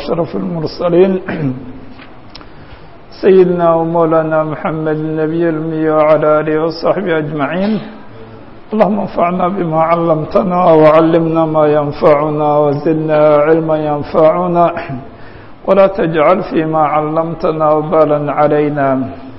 وأشرف المرسلين سيدنا ومولانا محمد النبي المي وعلى آله وصحبه أجمعين اللهم انفعنا بما علمتنا وعلمنا ما ينفعنا وزدنا علما ينفعنا ولا تجعل فيما علمتنا وبالا علينا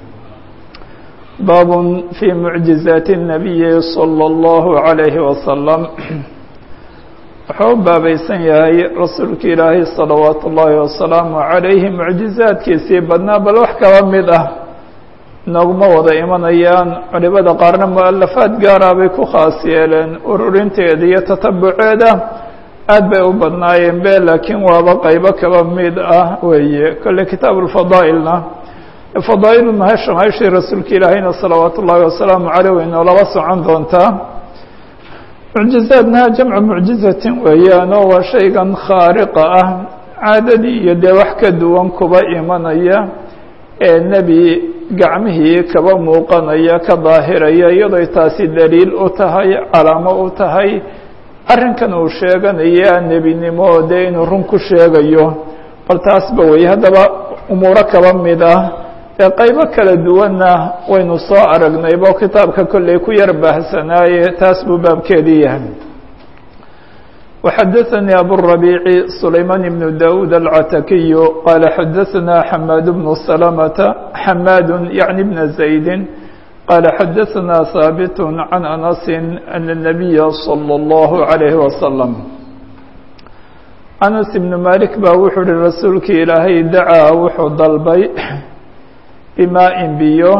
باب في معجزات النبي صلى الله عليه وسلم wuxuu u baabaysan yahay rasuulka ilaahay salawaatu ullaahi wasalaamu calayhi mucjizaadkiisii badnaa bal wax kaba mid ah nooguma wada imanayaan culimada qaarna mu-alafaad gaara bay ku khaas yeeleen ururinteeda iyo tatabuceeda aad bay u badnaayeen be laakiin waaba qaybo kaba mid ah weeye kolle kitaab ulfadaa'ilna fadaa'ilu mahasha mahashii rasuulka ilaahayna salawaatu ullaahi wasalaamu caleyh way noolaba socon doontaa mucjizaadna jamcu mucjizatin weeyaanoo waa shaygan khaariqa ah caadadii iyo dee wax ka duwan kuba imanaya ee nebi gacmihii kaba muuqanaya ka daahiraya iyadoo taasi daliil u tahay calaamo u tahay arrinkan uu sheeganaya nebinimo oo dee inuu run ku sheegayo bal taasba weeye haddaba umuuro kaba mid ah ee qaybo kala duwanna waynu soo aragnaybo kitaabka kolley ku yar baahsanaaye taas buu baabkeedii yahay وxadaثnي abالربيع سlayman بن dاود العتakiي qال xadaثna حmاad بن سلمة حmاad yعnي بن زaيد qال xadaثna ثاaبت عن أنس أن النبي صلى الله عليه وسلم أنس بن مالك ba wuxuu uhi rasuulki ilaahay dacaa wuxuu dalbay bimaa-in biyo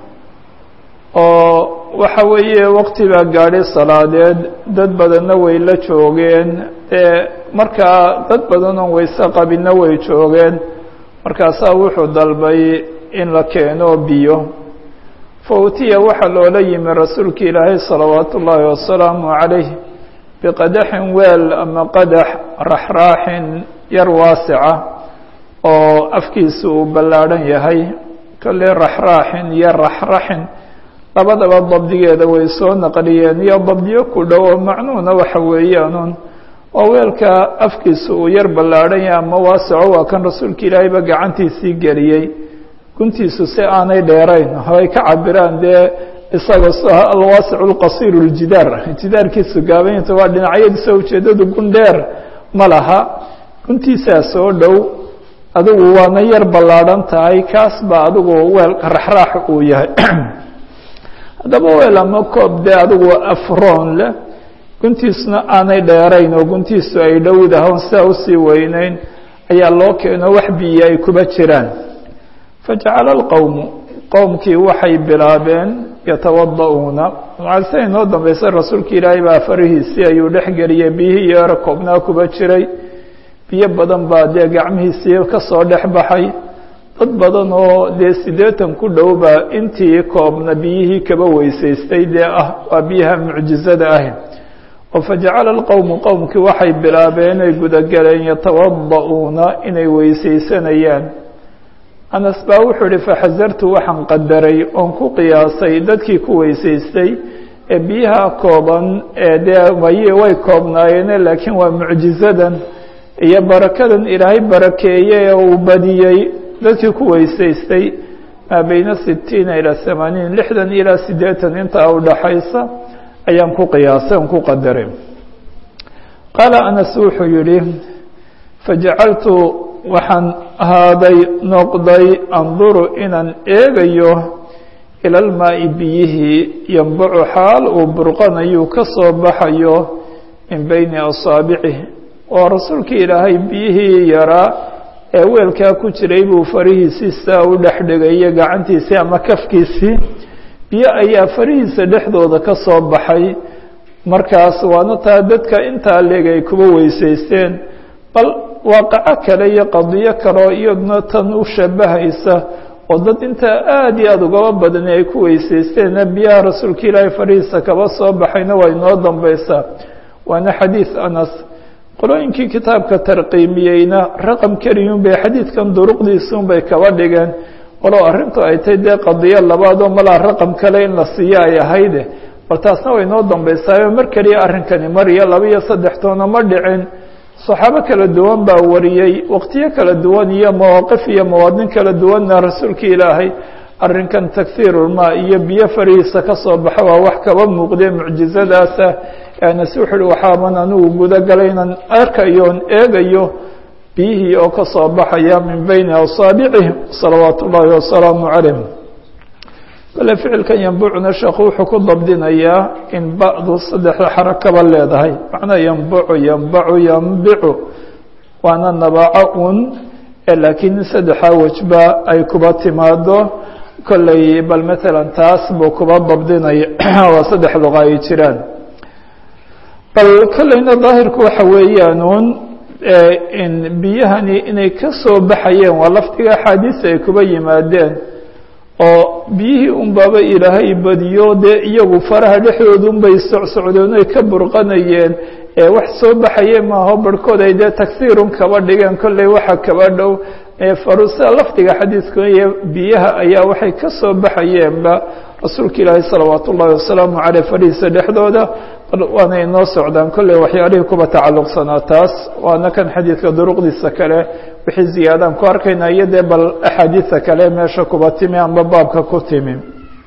oo waxa weeye waqti baa gaadhay salaadeed dad badanna way la joogeen ee markaa dad badan oon wayse qabinna way joogeen markaasaa wuxuu dalbay in la keeno biyo fa utiya waxaa loola yimi rasuulka ilaahay salawaatu ullaahi wasalaamu calayh biqadaxin weel ama qadax raxraaxin yar waasica oo afkiisa uu ballaadhan yahay kolley raxraaxin iyo raxraxin labadaba dabdigeeda way soo naqliyeen iyo dabdiyo ku dhow oo macnuhuna waxa weeyaanuun oo weelka afkiisa uu yar ballaadhan yahay ama waasaco waa kan rasuulka ilaahayba gacantiisii geliyey guntiisu si aanay dheerayn ay ka cabiraan dee isaga alwaasicu lqasiiru ljidaar jidaarkiisu gaabayinta waa dhinacyadiisa ujeeddadu gun dheer ma laha guntiisaa soo dhow adigu waana yar ballaadhan tahay kaas ba adigu weel raxraax uu yahay haddaba weel ama koob dee adigu afroon leh guntiisuna aanay dheerayn oo guntiisu ay dhowdahoon sidaa usii weyneyn ayaa loo keeno wax biyo ay kuba jiraan fajacala alqowmu qowmkii waxay bilaabeen yatawada'uuna macalse inoo dambeysay rasuulka ilaahay baa farihiisii ayuu dhex geliyey biyihii yeero koobnaa kuba jiray biyo badan baa dee gacmihiisii ka soo dhex baxay dad badan oo dee siddeetan ku dhowba intii koobna biyihii kaba weysaystay dee ah waa biyaha mucjizada ahi oo fajacala alqowmu qowmkii waxay bilaabeen inay gudageleen yatawada'uuna inay weysaysanayaan anas baa wuxuu ihi faxasartu waxaan qadaray oon ku qiyaasay dadkii ku weysaystay ee biyaha kooban ee dee way way koobnaayeene laakiin waa mucjizadan iyo barakadan ilaahay barakeeye ee uu badiyey dadkii ku weysaystay maa beyna sitiina ilaa hamaaniin lixdan ilaa siddeetan intaa udhaxaysa ayaan ku qiyaasay oon ku qadaray qaala anas wuxuu yihi fajacaltu waxaan ahaaday noqday anduru inaan eegayo ila almaa'i biyihii yambacu xaal uu burqanayuu ka soo baxayo min beyni asaabicih oo rasuulkii ilaahay biyihii yaraa ee weelkaa ku jiray buu farihiisii sidaa u dhex dhigaya gacantiisii ama kafkiisii biyo ayaa farihiisa dhexdooda ka soo baxay markaas waana taa dadka intaa leeg ay kuba weysaysteen bal waaqaco kale iyo qadiyo kaleo iyaduna tan u shabahaysa oo dad intaa aada iyo aada ugaba badani ay ku weysaysteena biyaha rasuulka ilaahay farihiisa kaba soo baxayna waa inoo dambaysaa waana xadiid anas qolooyinkii kitaabka tarqiimiyeyna raqam keliyun bay xadiidkan duruqdiisun bay kaba dhigeen walow arrintu ay tay dee qadiyo labaadoo malaa raqam kale in la siiyo ay ahayde bal taasna way noo dambaysaayo mar keliya arrinkani mar iyo laba iyo saddex toona ma dhicin saxaabo kala duwan baa wariyey waqtiyo kala duwan iyo mawaaqif iyo mawaadin kala duwanna rasuulka ilaahay arrinkan takhiirulmaa iyo biyo farihiisa ka soo baxa waa wax kaba muuqdee mucjizadaasa anas wuxu uhi waxaaban anigu guda galay inaan arkayoon eegayo biyihii oo ka soo baxaya min bayni asaabicih salawaatu ullaahi wasalaamu calayh kale ficilkan yambucna sheekhu wuxuu ku dabdinayaa in ba'du saddexda xarakaba leedahay macnaa yambucu yambacu yambicu waana nabaaco un laakiin saddexaa wejba ay kuba timaado kolley bal matalan taas buu kuba dabdinaya waa saddex luqa ay jiraan bal kolleyna daahirku waxa weeyaan un in biyahani inay ka soo baxayeen waa lafdiga axaadiisa ay kuba yimaadeen oo biyihii unbaaba ilaahay badiyo dee iyagu faraha dhexdooda unbay socsocdeen oy ka burqanayeen ee wax soo baxaye maaho barhkood ay dee tagsiirun kaba dhigeen kolley waxa kaba dhow farusa lafdiga xadiidku iyo biyaha ayaa waxay ka soo baxayeenba rasuulka ilaahi salawaat ullaahi wasalaamu caleyh fadhiisa dhexdooda waana inoo socdaan kolley waxyaalihii kuba tacalluqsanaa taas waana kan xadiidka duruqdiisa kale wixii ziyaadaan ku arkayna iyo dee bal axaadiisa kale meesha kuba timi amba baabka ku timi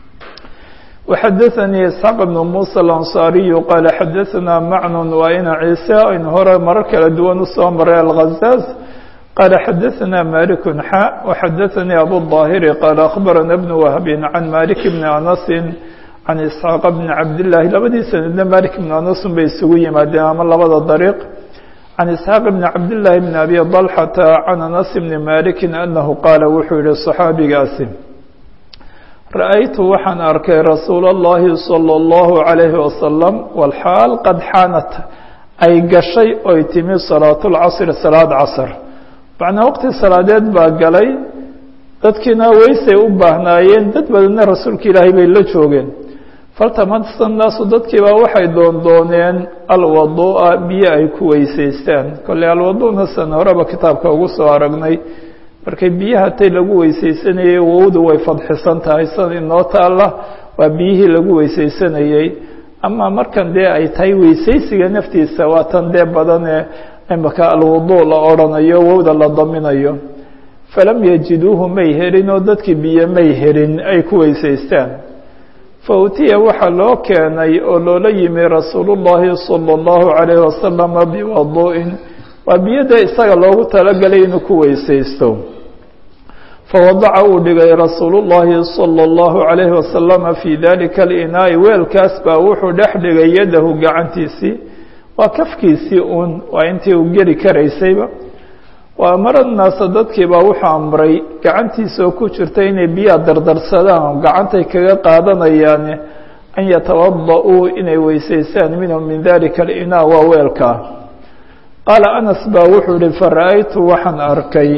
وxadaثnii isxaaq بn muسى الأnصاariyu qaala xadaثna macnun waa ina ciise aynu hore marar kala duwan usoo maray alغazaaz qaala xadaثna malik xa وxadaثnii abu الظaahiri qaala akhbarana bn wahbi can malik bni anasi can isxaaq bni cabdالlahi labadii sanadna malik bn anasun bay isugu yimaadeen ama labada dariiq can isxaaq bni cabdالlahi bn abi طalxata can anas bni maliki anahu qaala wuxuu yihi صaxaabigaasi ra'aytu waxaan arkay rasuula اllahi salى اllahu عalayhi wasalam walxaal qad xaanat ay gashay oy timi salaatu lcasri salaad casr macnaa waqti salaadeed baa galay dadkiina weysay u baahnaayeen dad badanna rasuulka ilaahay bay la joogeen faltamasa naasu dadkiibaa waxay doondooneen alwaduu'a biyo ay ku weysaystaan kolley alwadu'na san horeba kitaabka ugu soo aragnay markay biyaha tay lagu weysaysanayey wowdu way fadxisan tahay san inoo taalla waa biyihii lagu weysaysanayey ama markan dee ay tahay weysaysiga naftiisa waa tan dee badanee imaka alwudu la odrhanayo wowda la daminayo falam yajiduuhu may helin oo dadkii biyo may helin ay ku weysaystaan fa utiya waxaa loo keenay oo loola yimi rasuulu llaahi sala allahu calayhi wasalama biwadu'in waa biyada isaga loogu talagalay inuu ku weysaysto fawadaca uu dhigay rasuulu llaahi salى اllahu عalayhi wasalama fii dalika alinaa'i weelkaas baa wuxuu dhex dhigay yadahu gacantiisii waa kafkiisii uun waa intii uu geli karaysayba wa amara naasa dadkiibaa wuxuu amray gacantiisa oo ku jirta inay biyaha dardarsadaan oo gacantay kaga qaadanayaane an yatawada-uu inay weysaystaan minhu min dalika alinaa waa weelkaa qaala anas baa wuxuu ihi fara-aytu waxaan arkay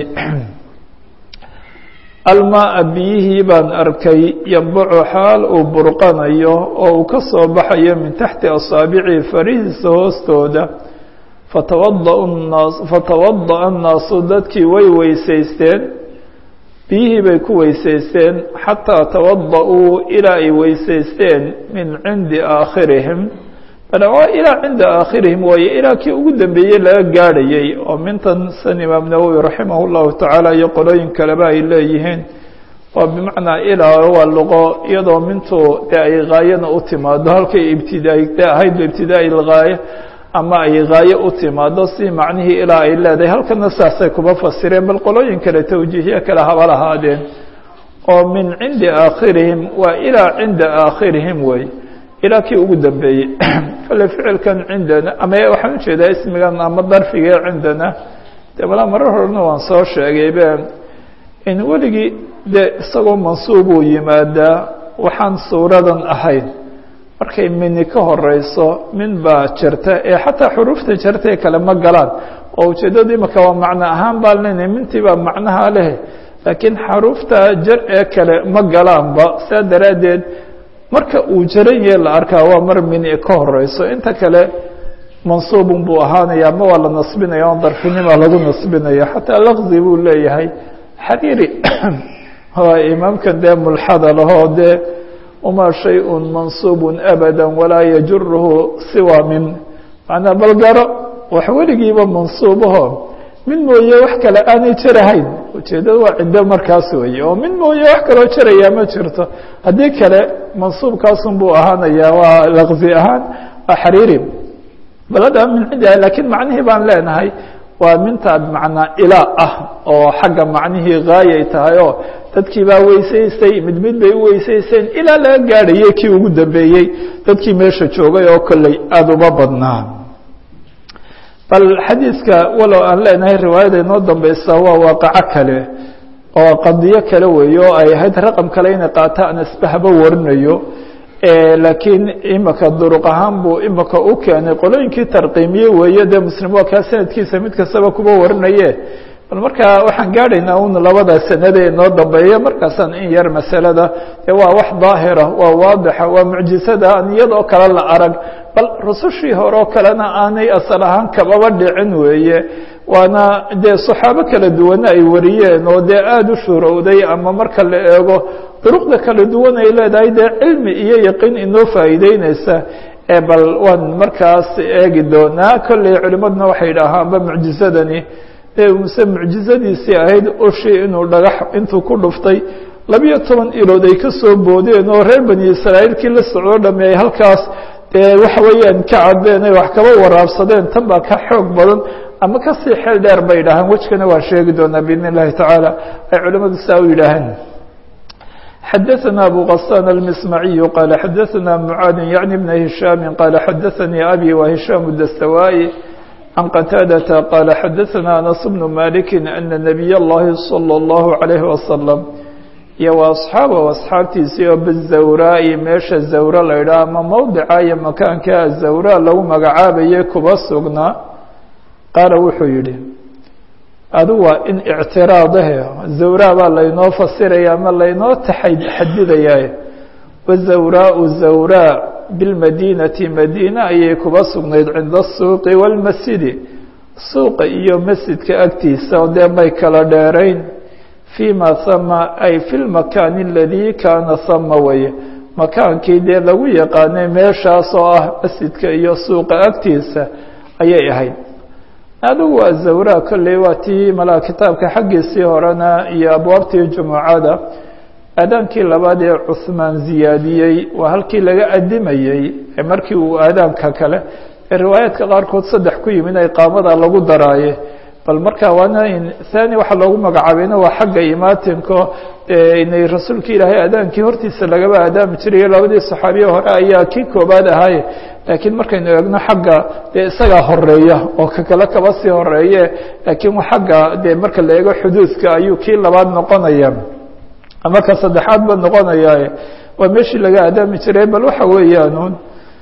almaaa biyihii baan arkay yambacu xaal uu burqanayo oo uu ka soo baxayo min taxti asaabicii farihiisa hoostooda fatawada naas fatawada'a annaasu dadkii way weysaysteen biyihii bay ku weysaysteen xataa tawada-uu ilaa ay weysaysteen min cindi aakhirihim waa ilaa cinda aakhirihim waaye ilaa kii ugu dambeeyey laga gaadhayey oo mintan san imaam nawowi raximah llahu tacaala iyo qolooyin kaleba ay leeyihiin waa bimacnaa ilaa waa luqo iyadoo mintu dee ay haayana u timaado halkay ibtidaay de ahayd ibtidaai lghaaya ama ay haaye u timaado si macnihii ilaa ay leedahay halkana saasay kuma fasireen bal qolooyin kale tawjiihyo kale haba lahaadeen oo min cindi aakhirihim waa ilaa cinda aakhirihim wey ilaa kii ugu dambeeyey kale ficilkan cindana ama waxaan ujeedaa ismigan ama darfigee cindana dee malaa marar horena waan soo sheegaybe in weligii dee isagoo mansuubuu yimaadaa waxaan suuradan ahayn markay mini ka horeyso min baa jirta ee xataa xuruufta jirtae kale ma galaan oo ujeeddadu imaka waa macno ahaan baa lena mintii baa macnaha leh laakiin xaruufta jar ee kale ma galaanba saa daraaddeed marka uu jaran yahe la arkaa waa mar mini ka horeyso inta kale mansuubun buu ahaanaya ama waa la nasbinaya on darfinima lagu nasbinaya xataa laqzi buu leeyahay xariiri waa imaamkan dee mulxada lahoo dee wamaa shayءun mansuub abada walaa yajuruhu siwa min macnaa balgaro wax weligiiba mansuubaho mid mooye wax kale aanay jarahayn ujeeddada waa ciddo markaas weeye oo mid mooye wax kaloo jarayaa ma jirto haddii kale mansuubkaasun buu ahaanayaa waa laqzi ahaan waa xariiri balada min cindiha lakiin macnihii baan leenahay waa minta bimacnaa ilaa ah oo xagga macnihii gaayay tahay oo dadkii baa weysaystay mid mid bay u weysaysteen ilaa laga gaadhayay kii ugu dambeeyey dadkii meesha joogay oo kolley aada uma badnaa bal xadiidka walow aan leenahay riwaayada inoo dambeysa waa waaqaco kale oo qadiyo kale weeye oo ay ahayd raqam kale inay qaato aan isbahba warinayo laakiin imika duruq ahaan buu imika u keenay qolooyinkii tarqiimiye weeye dee muslim waa kaa sanadkiisa mid kastaba kuba warinaye bal markaa waxaan gaadhaynaa un labada sanade inoo dambeeya markaasaan in yar masalada dee waa wax daahira waa waadixa waa mucjisada aan iyadoo kale la arag bal rusushii hore oo kalena aanay asal ahaan kababa dhicin weeye waana dee saxaabo kala duwana ay wariyeen oo dee aada u shuurowday ama marka la eego duruqda kala duwan ay leedahay dee cilmi iyo yaqiin inoo faa'iideyneysa ee bal waan markaas eegi doonaa kolley culimaduna waxay idhaahaanba mucjisadani muse mucjizadiisii ahayd ushii inuu dhagax intuu ku dhuftay labiyo toban ilood ay ka soo boodeen oo reer bani israa'iilkii la socdo dhami ay halkaas dee waxa weeyaan ka cabeen ay wax kaba waraabsadeen tan baa ka xoog badan ama kasii xeel dheer bay idhaaheen wejkana waa sheegi doonaa biidn اllahi tacaala ay culimadu saa u yidhaaheen xadaثna abu غasان الmismaعiyu qaala xadaثna mعaadin yaعni bna hishaami qaala xadaثanii abi wa hishaam dastawaa'i عن qتاadة qال xdثnا أنس بن مالك أن نبي الlahi صلى الله عليه وسلم iyo وأصحاaب أصxaabtiisii oo bالزawrاءi meesha zawra la ydhah ama mowdica iyo makaanka zawra lagu magacaabaye kuba sugnaa qaala wuxuu yihi adu waa in اctiraadahe zawra baa laynoo fasiraya ama laynoo xadidaya wزawrاء zawrا bilmadinati madiina ayay kuba sugnayd cinda asuuqi wاlmasjidi suuqa iyo masjidka agtiisa oo dee may kala dheerayn fii ma sama ay fi lmakaani aladii kaana sama weye makaankii dee lagu yaqaanay meeshaas oo ah masjidka iyo suuqa agtiisa ayay ahayd adigu waa zawra kolley waa tii malaa kitaabka xaggiisii horena iyo abwaabtii jumucada aadaankii labaad ee cuhmaan ziyaadiyey waa halkii laga adimayey markii uu aadaanka kale ee riwaayaadka qaarkood saddex ku yimid iqaamada lagu daraaye bal marka waana thani waxaa loogu magacaabayna waa xagga imaatinko inay rasuulka ilaahay aadaankii hortiisa lagaba aadaami jirayo labadii saxaabiye hore ayaa kii koobaad ahaaye laakiin markaynu eegno xagga dee isagaa horeeya oo ka kale kaba sii horeeye laakiin xagga dee marka la eego xuduudka ayuu kii labaad noqonaya ama ka saddexaad ba noqonaya waa meeshii laga aadaami jiray bal waxa weeyaan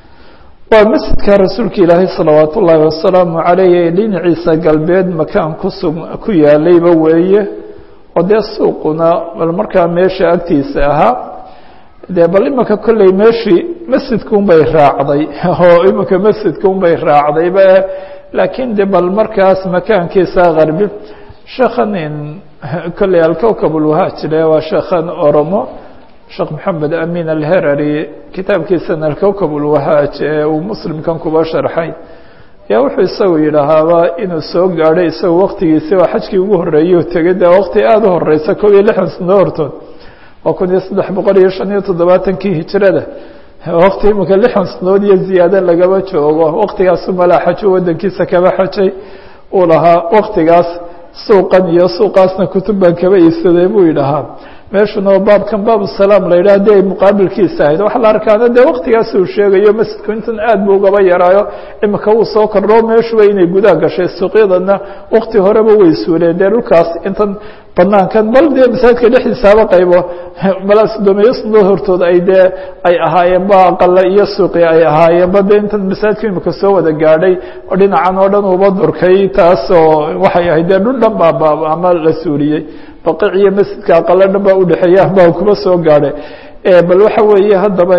waa masjidka rasuulka ilaahay salawaat ullaahi wasalaamu calayh dhinaciisa galbeed makaan kusug ku yaalayba weeye oo dee suuquna bal markaa meesha agtiisa ahaa dee bal imanka kolley meeshii masjidka unbay raacday oo imanka masjidka unbay raacdayba laakiin de bal markaas makaankiisa qarbi sheekhan kolley alkowkab ulwahaajile waa sheekhan oromo sheekh maxamed amin alherari kitaabkiisana alkowkab ulwahaaj ee uu muslimkan kuba sharxay yaa wuxuu isagu yidhaahaaba inuu soo gaadhay isagu waktigiisi waa xajkii ugu horreeyey tegay dee waqti aada u horeysa kob iyo lixdan sano hortood waa kun iyo saddex boqol iyo shan iyo toddobaatankii hijrada wakti imika lixdan sanood iyo ziyaado lagaba joogo waktigaasu malaa xajo wadankiisa kaba xajay uu lahaa waktigaas suuqan iyo suuqaasna kutub baan kaba iibsaday buu yidhahaa meeshuna oo baabkan baab salaam la yidhah dee ay muqaabilkiisa ahayd waxa la arkaana dee waktigaas uu sheegayo masjidku intan aad buu ugaba yaraayo imika wuu soo kordhoo meeshuba inay gudaa gashay suuqyadana wakti horeba way suuleen dee dhulkaas intan banaankan bal dee masaajidka dhexdiisaaba qaybo malaa sodomeeyo sanadood hortood ay dee ay ahaayeen ba aqala iyo suuqi ay ahaayeen ba dee intan masaajidku imika soo wada gaadhay oo dhinacan oo dhan uba durkay taas oo waxay ahayd dee dhul dhan baa ama la suuliyey baqic iyo masjidka aqalo dhan baa udhexeeya baa kuma soo gaadhay bal waxa weeye haddaba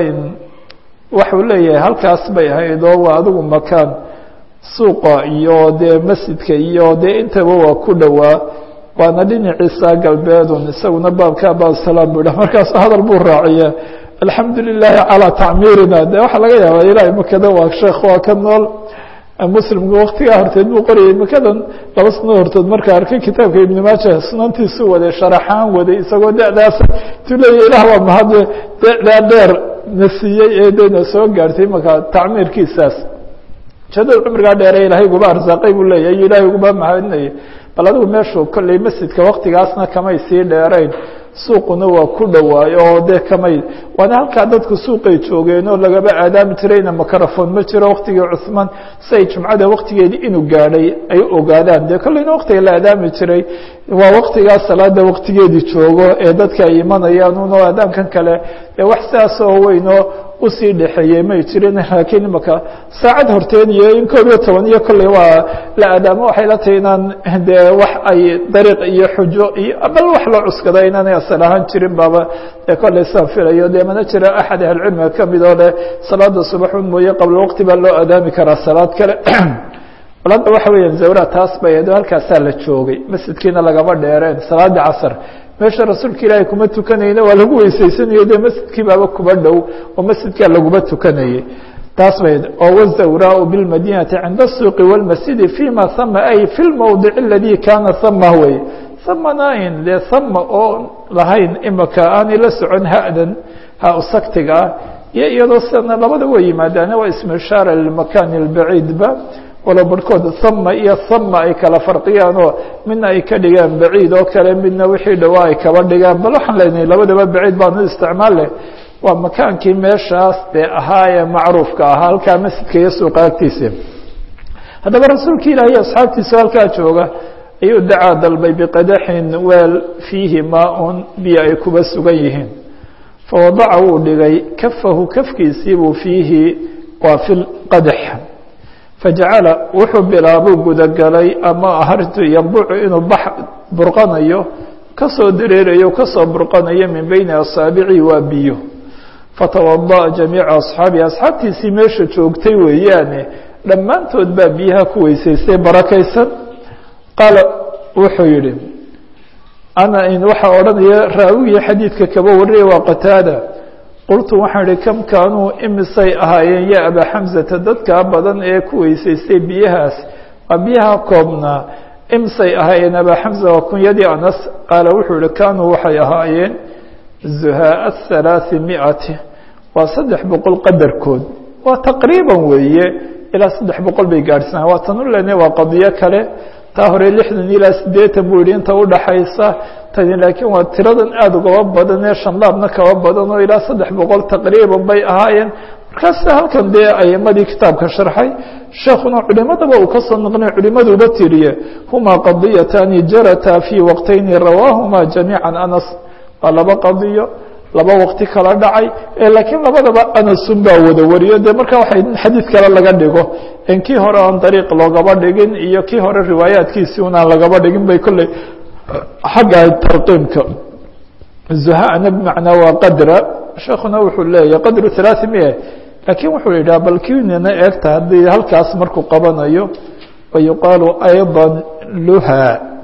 waxuu leeyahay halkaas bay ahayd oo waa adigu makaan suuqa iyo dee masjidka iyo dee intaba waa ku dhowaa waana dhinaciisa galbeedun isaguna baabka baabsalaam buu yidhah markaasu hadal buu raaciya alxamdu lilaahi calaa tacmiirina de waxaa laga yaabaa ilahay makada waa sheekh waa ka nool muslimku waktigaa horteed buu qorayay makadan laba sano hortood markaa arkay kitaabka ibn maaja sunantiisu waday sharaxaan waday isagoo dadaas tu leeya ilaah waa mahade dadaa dheer na siiyey ee dena soo gaartay markaa tacmiirkiisaas jadada cumrigaa dheere ilaahay guba arsaaqay buu leeyahy iyo ilaahay guba mahadinaya bal adigu meeshu kolley masjidka waktigaasna kamay sii dheerayn suuquna waa ku dhowaayo oo dee kamay waana halkaa dadku suuqay joogeen oo lagaba aadaami jirayna makarafon ma jiro waktigii cuثmaan siay jumcada waktigeedii inuu gaadhay ay ogaadaan dee kolleyna waktiga la aadaami jiray waa waktigaas salaada waktigeedii joogo ee dadka ay imanayaan uno aadaankan kale ee wax sidaas oo weynoo usii dhexeeyey may jirin laakiin imaka saacad horteed iyo in koob iyo toban iyo kolley waa la aadaamo waxay la tahay inaan dee wax ay dariiq iyo xujo iyo bal wax loo cuskada inaanay asal ahaan jirin baaba dee kolley saan filayo dee mana jira axad ahlucilmiga kamid oo leh salaada subaxun mooye qabla waqti baa loo aadaami karaa salaad kale bal hadda waxa weeyaan zawra taas bay ado halkaasaa la joogay masjidkiina lagama dheereen salaada casar meesha rasuulka ilaahay kuma tukanayna waa lagu weysaysanayo dee masjidkii baaba kuba dhow oo masjidkaa laguma tukanayay taas bay oo wazawraau bilmadinati cinda الsuuqi wاlmasjidi fima hama ay fi lmowdic aladi kana hama wey hamanain dee hama oo lahayn imaka aanay la socon hadan ha saktiga ah iyo iyadoo sidana labada way yimaadaana waa ismu ishaara lilmakan اlbaciidba walo barhkood hama iyo hama ay kala farqiyaan oo midna ay ka dhigaan baciid oo kale midna wixii dhawaa ay kaba dhigaan bal waxaan leenahay labadaba baciid baanu isticmaal leh waa makaankii meeshaas dee ahaa ee macruufka ahaa halkaa masjidka iyo suuqa agtiisa haddaba rasuulka ilaahi asxaabtiisa halkaa jooga ayuu dacaa dalbay biqadaxin weel fiihi maa-un biyo ay kuba sugan yihiin fawadaca wuu dhigay kafahu kafkiisiibuu fiihi waa fi qadax fajacala wuxuu bilaabuu gudagalay ama ahartu yambucu inuu bax burqanayo kasoo dareerayo kasoo burqanayo min beyni asaabici waa biyo fatawadaأa jamiica asxaabihi asxaabtiisii meesha joogtay weeyaane dhammaantood baa biyaha ku weysaystay barakaysan qaala wuxuu yihi ana waxaa odhanaya raawigii xadiidka kaba wariyay waa qataada qultu waxaan ihi kam kaanuu imisay ahaayeen ya abaa xamsata dadkaa badan ee ku weysaystay biyahaas waa biyaha koobnaa imisay ahaayeen abaa xamsa waa kunyadii anas qaala wuxuu yihi kaanuu waxay ahaayeen zuhaaa halaaثi miati waa saddex boqol qadarkood waa taqriiban weeye ilaa saddex boqol bay gaadhsanaa waa tan u lene waa qadiyo kale taa hore lixdan ilaa siddeetan buu yihi inta udhaxaysa tani laakiin waa tiradan aada ugaba badan ee shanlaabna kaba badan oo ilaa saddex boqol taqriiban bay ahaayeen markaas halkan dee aimadii kitaabka sharxay sheekuna culimadaba uu kasoo naqnay culimaduuba tiriye humaa qadiyatani jarata fii waqtayni rawaahuma jamiica anas waa laba qadiyo laba waqti kala dhacay laakiin labadaba anasun baa wada wariyo de marka waxay xadiid kale laga dhigo in kii hore aan dariiq loogaba dhigin iyo kii hore riwaayaadkiisii unaan lagaba dhigin bay kolley xagga tarqiimka zuhana bmacnaa waa qadra sheekuna wuxuu leeyahy qadru halaaثi mia laakiin wuxuu yidhaha bal kinina eegta haddii halkaas markuu qabanayo wayuqaalu ayضa luha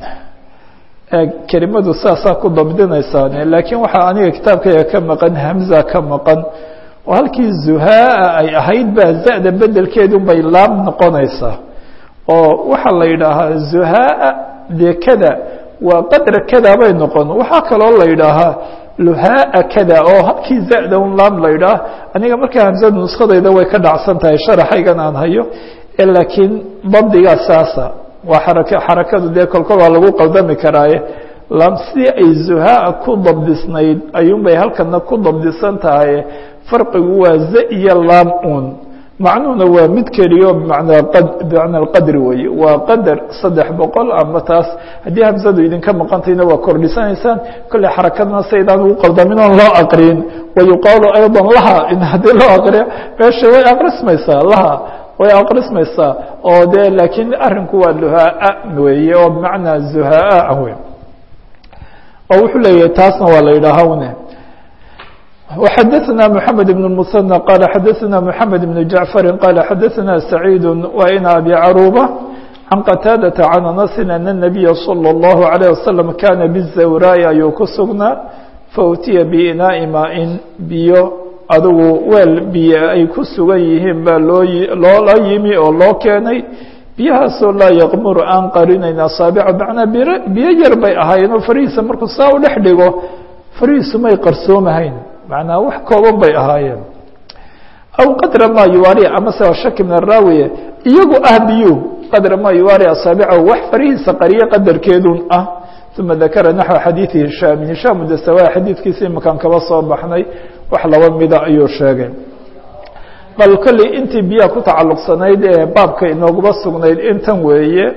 kelimadu saasaa ku dabdinaysaane laakiin waxaa aniga kitaabkayga ka maqan hamza ka maqan oo halkii zuhaaa ay ahayd baa zada bedelkeedun bay laam noqonaysaa oo waxaa la yidhaahaa zuhaaa dee kada waa qadra kada bay noqon waxaa kaloo la yidhaahaa luhaaa kada oo halkii zada un laam la yidhaah aniga markaa hamzadu nuskadayda way ka dhacsan tahay sharaxaygan aan hayo laakiin dabdigaa saasa waa xaraka xarakadu dee kolkol waa lagu qaldami karaaye lam sidii ay zuhaa ku dabdisnayd ayuunbay halkana ku dabdisan tahay farqigu waa za iyo laam un macnuhuna waa mid keliyo bmanaa bimacna alqadri weeye waa qadar saddex boqol ama taas haddii hamsadu idinka maqantayna waa kordhisanaysaan kolley xarakadna saydaan ugu qaldamin oon loo aqriyin wayuqaalu ayضa laha in haddii loo aqriyo meesha way aqrismaysaa laha way aqrismaysaa oo de laakiin arinku waa luhaa weeye oo bimacnaa zuhaa wey oo wuxuu leeyahay taasna waa la yidhaaha une وxadثna محamed بن المثنى qال xadثna محamed بن جaعفر qال xadثna سعيid وn أbي cروبة عن qتاadة عن أنس أن النبي صلى الله عليه وسلم kاna بالزawrاء ayuu ku sugnaa fautiya بinaaءi maain biyo adigu weel biyo ay ku sugan yihiin baa loo loola yimi oo loo keenay biyahaasoo laa yaqmuru aan qarinayn asaabica macnaa bir biyo yar bay ahaayeen oo farihiisa markuu saa u dhex dhigo farihiisu may qarsoomahayn macnaa wax kooban bay ahaayeen aw qadra maa yuwaari amase waa shaki min araawiye iyagu ah biyuhu qadra maa yuwaari asaabicahu wax farihiisa qariye qadarkeedun ah uma dakara naxو xadiiثi hishaami hishaam dasawa xadiidkiisa imakaan kaba soo baxnay wax laba mida ayuu sheegay bal kolley intii biyaha ku tacalluqsanayd ee baabka inooguba sugnayd intan weeye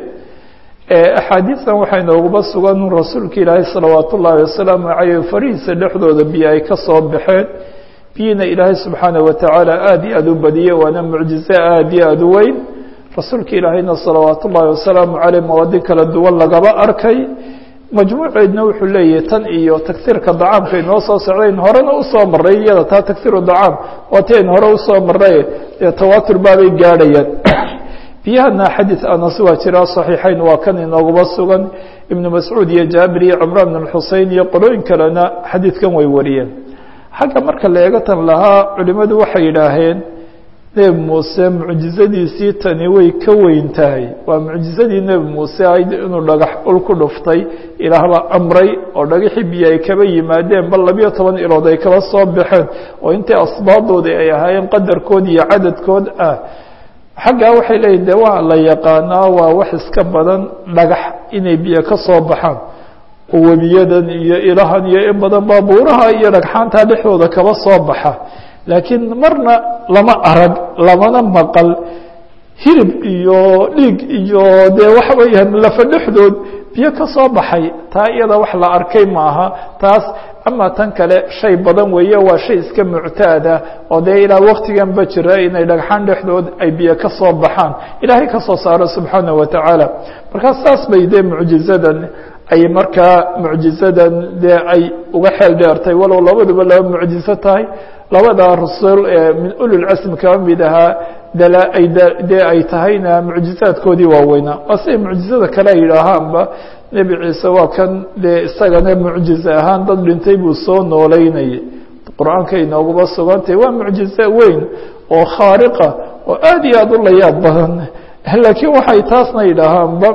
axaadiistan waxaa inooguba sugan rasuulka ilaahay salawaat ullaahi wasalaamu caleyh farihiisa dhexdooda biyo ay ka soo baxeen biyina ilaahay subxaanaه watacaala aad iyo aad u badiyey waana mucjize aad iyo aad u weyn rasuulka ilaahayna salawaat ullaahi wasalaamu caleyh mawaadi kala duwan lagaba arkay majmuuceedna wuxuu leeyahay tan iyo tagsiirka dacaamka inoo soo socdayn horena usoo maray iyada taa tagsiiru dacaam waa ti ayn hore usoo maray dee tawaatur baabay gaadhayaan biyahana xadiid anas waa jiraa saxiixayn waa kan inooguba sugan ibnu mascuud iyo jaabir iyo cumraan bn xusein iyo qolooyin kalena xadiidkan way wariyeen xagga marka la eega tan lahaa culimmadu waxay yidhaaheen nebi muuse mucjizadiisii tani way ka weyn tahay waa mucjizadii nebi muuse ayd inuu dhagax ul ku dhuftay ilaahbaa amray oo dhagaxii biyo ay kaba yimaadeen bal labiyo toban ilood ay kaba soo baxeen oo intii asbaabdoodii ay ahaayeen qadarkood iyo cadadkood ah xaggaa waxay leeyihin de waa la yaqaanaa waa wax iska badan dhagax inay biyo ka soo baxaan oo webiyadan iyo ilahan iyo in badan baabuuraha iyo dhagxaantaa dhexdooda kaba soo baxa laakiin marna lama arag lamana maqal hilib iyo dhiig iyo dee waxa weeyaan lafa dhexdood biyo ka soo baxay taa iyada wax la arkay maaha taas ama tan kale shay badan weeye waa shay iska muctaada oo dee ilaa waktigan ba jira inay dhagxaan dhexdood ay biyo ka soo baxaan ilaahay ka soo saaro subxaanaه watacaala markaa saas bay dee mucjizadan ay markaa mucjizadan dee ay uga xeel dheertay walow labaduba laba mucjizo tahay labada rasul ee min ulilcasm kaba mid ahaa dala ay dee ay tahayna mucjizaadkoodii waaweynaa waa siday mucjizada kale ay yidhaahaanba nebi ciise waa kan dee isagana mucjize ahaan dad dhintay buu soo nooleynayay qur-aanka inooguba sugantay waa mucjize weyn oo khaariqa oo aad iyo aad u layaab badan laakiin waxay taasna yidhaahaanba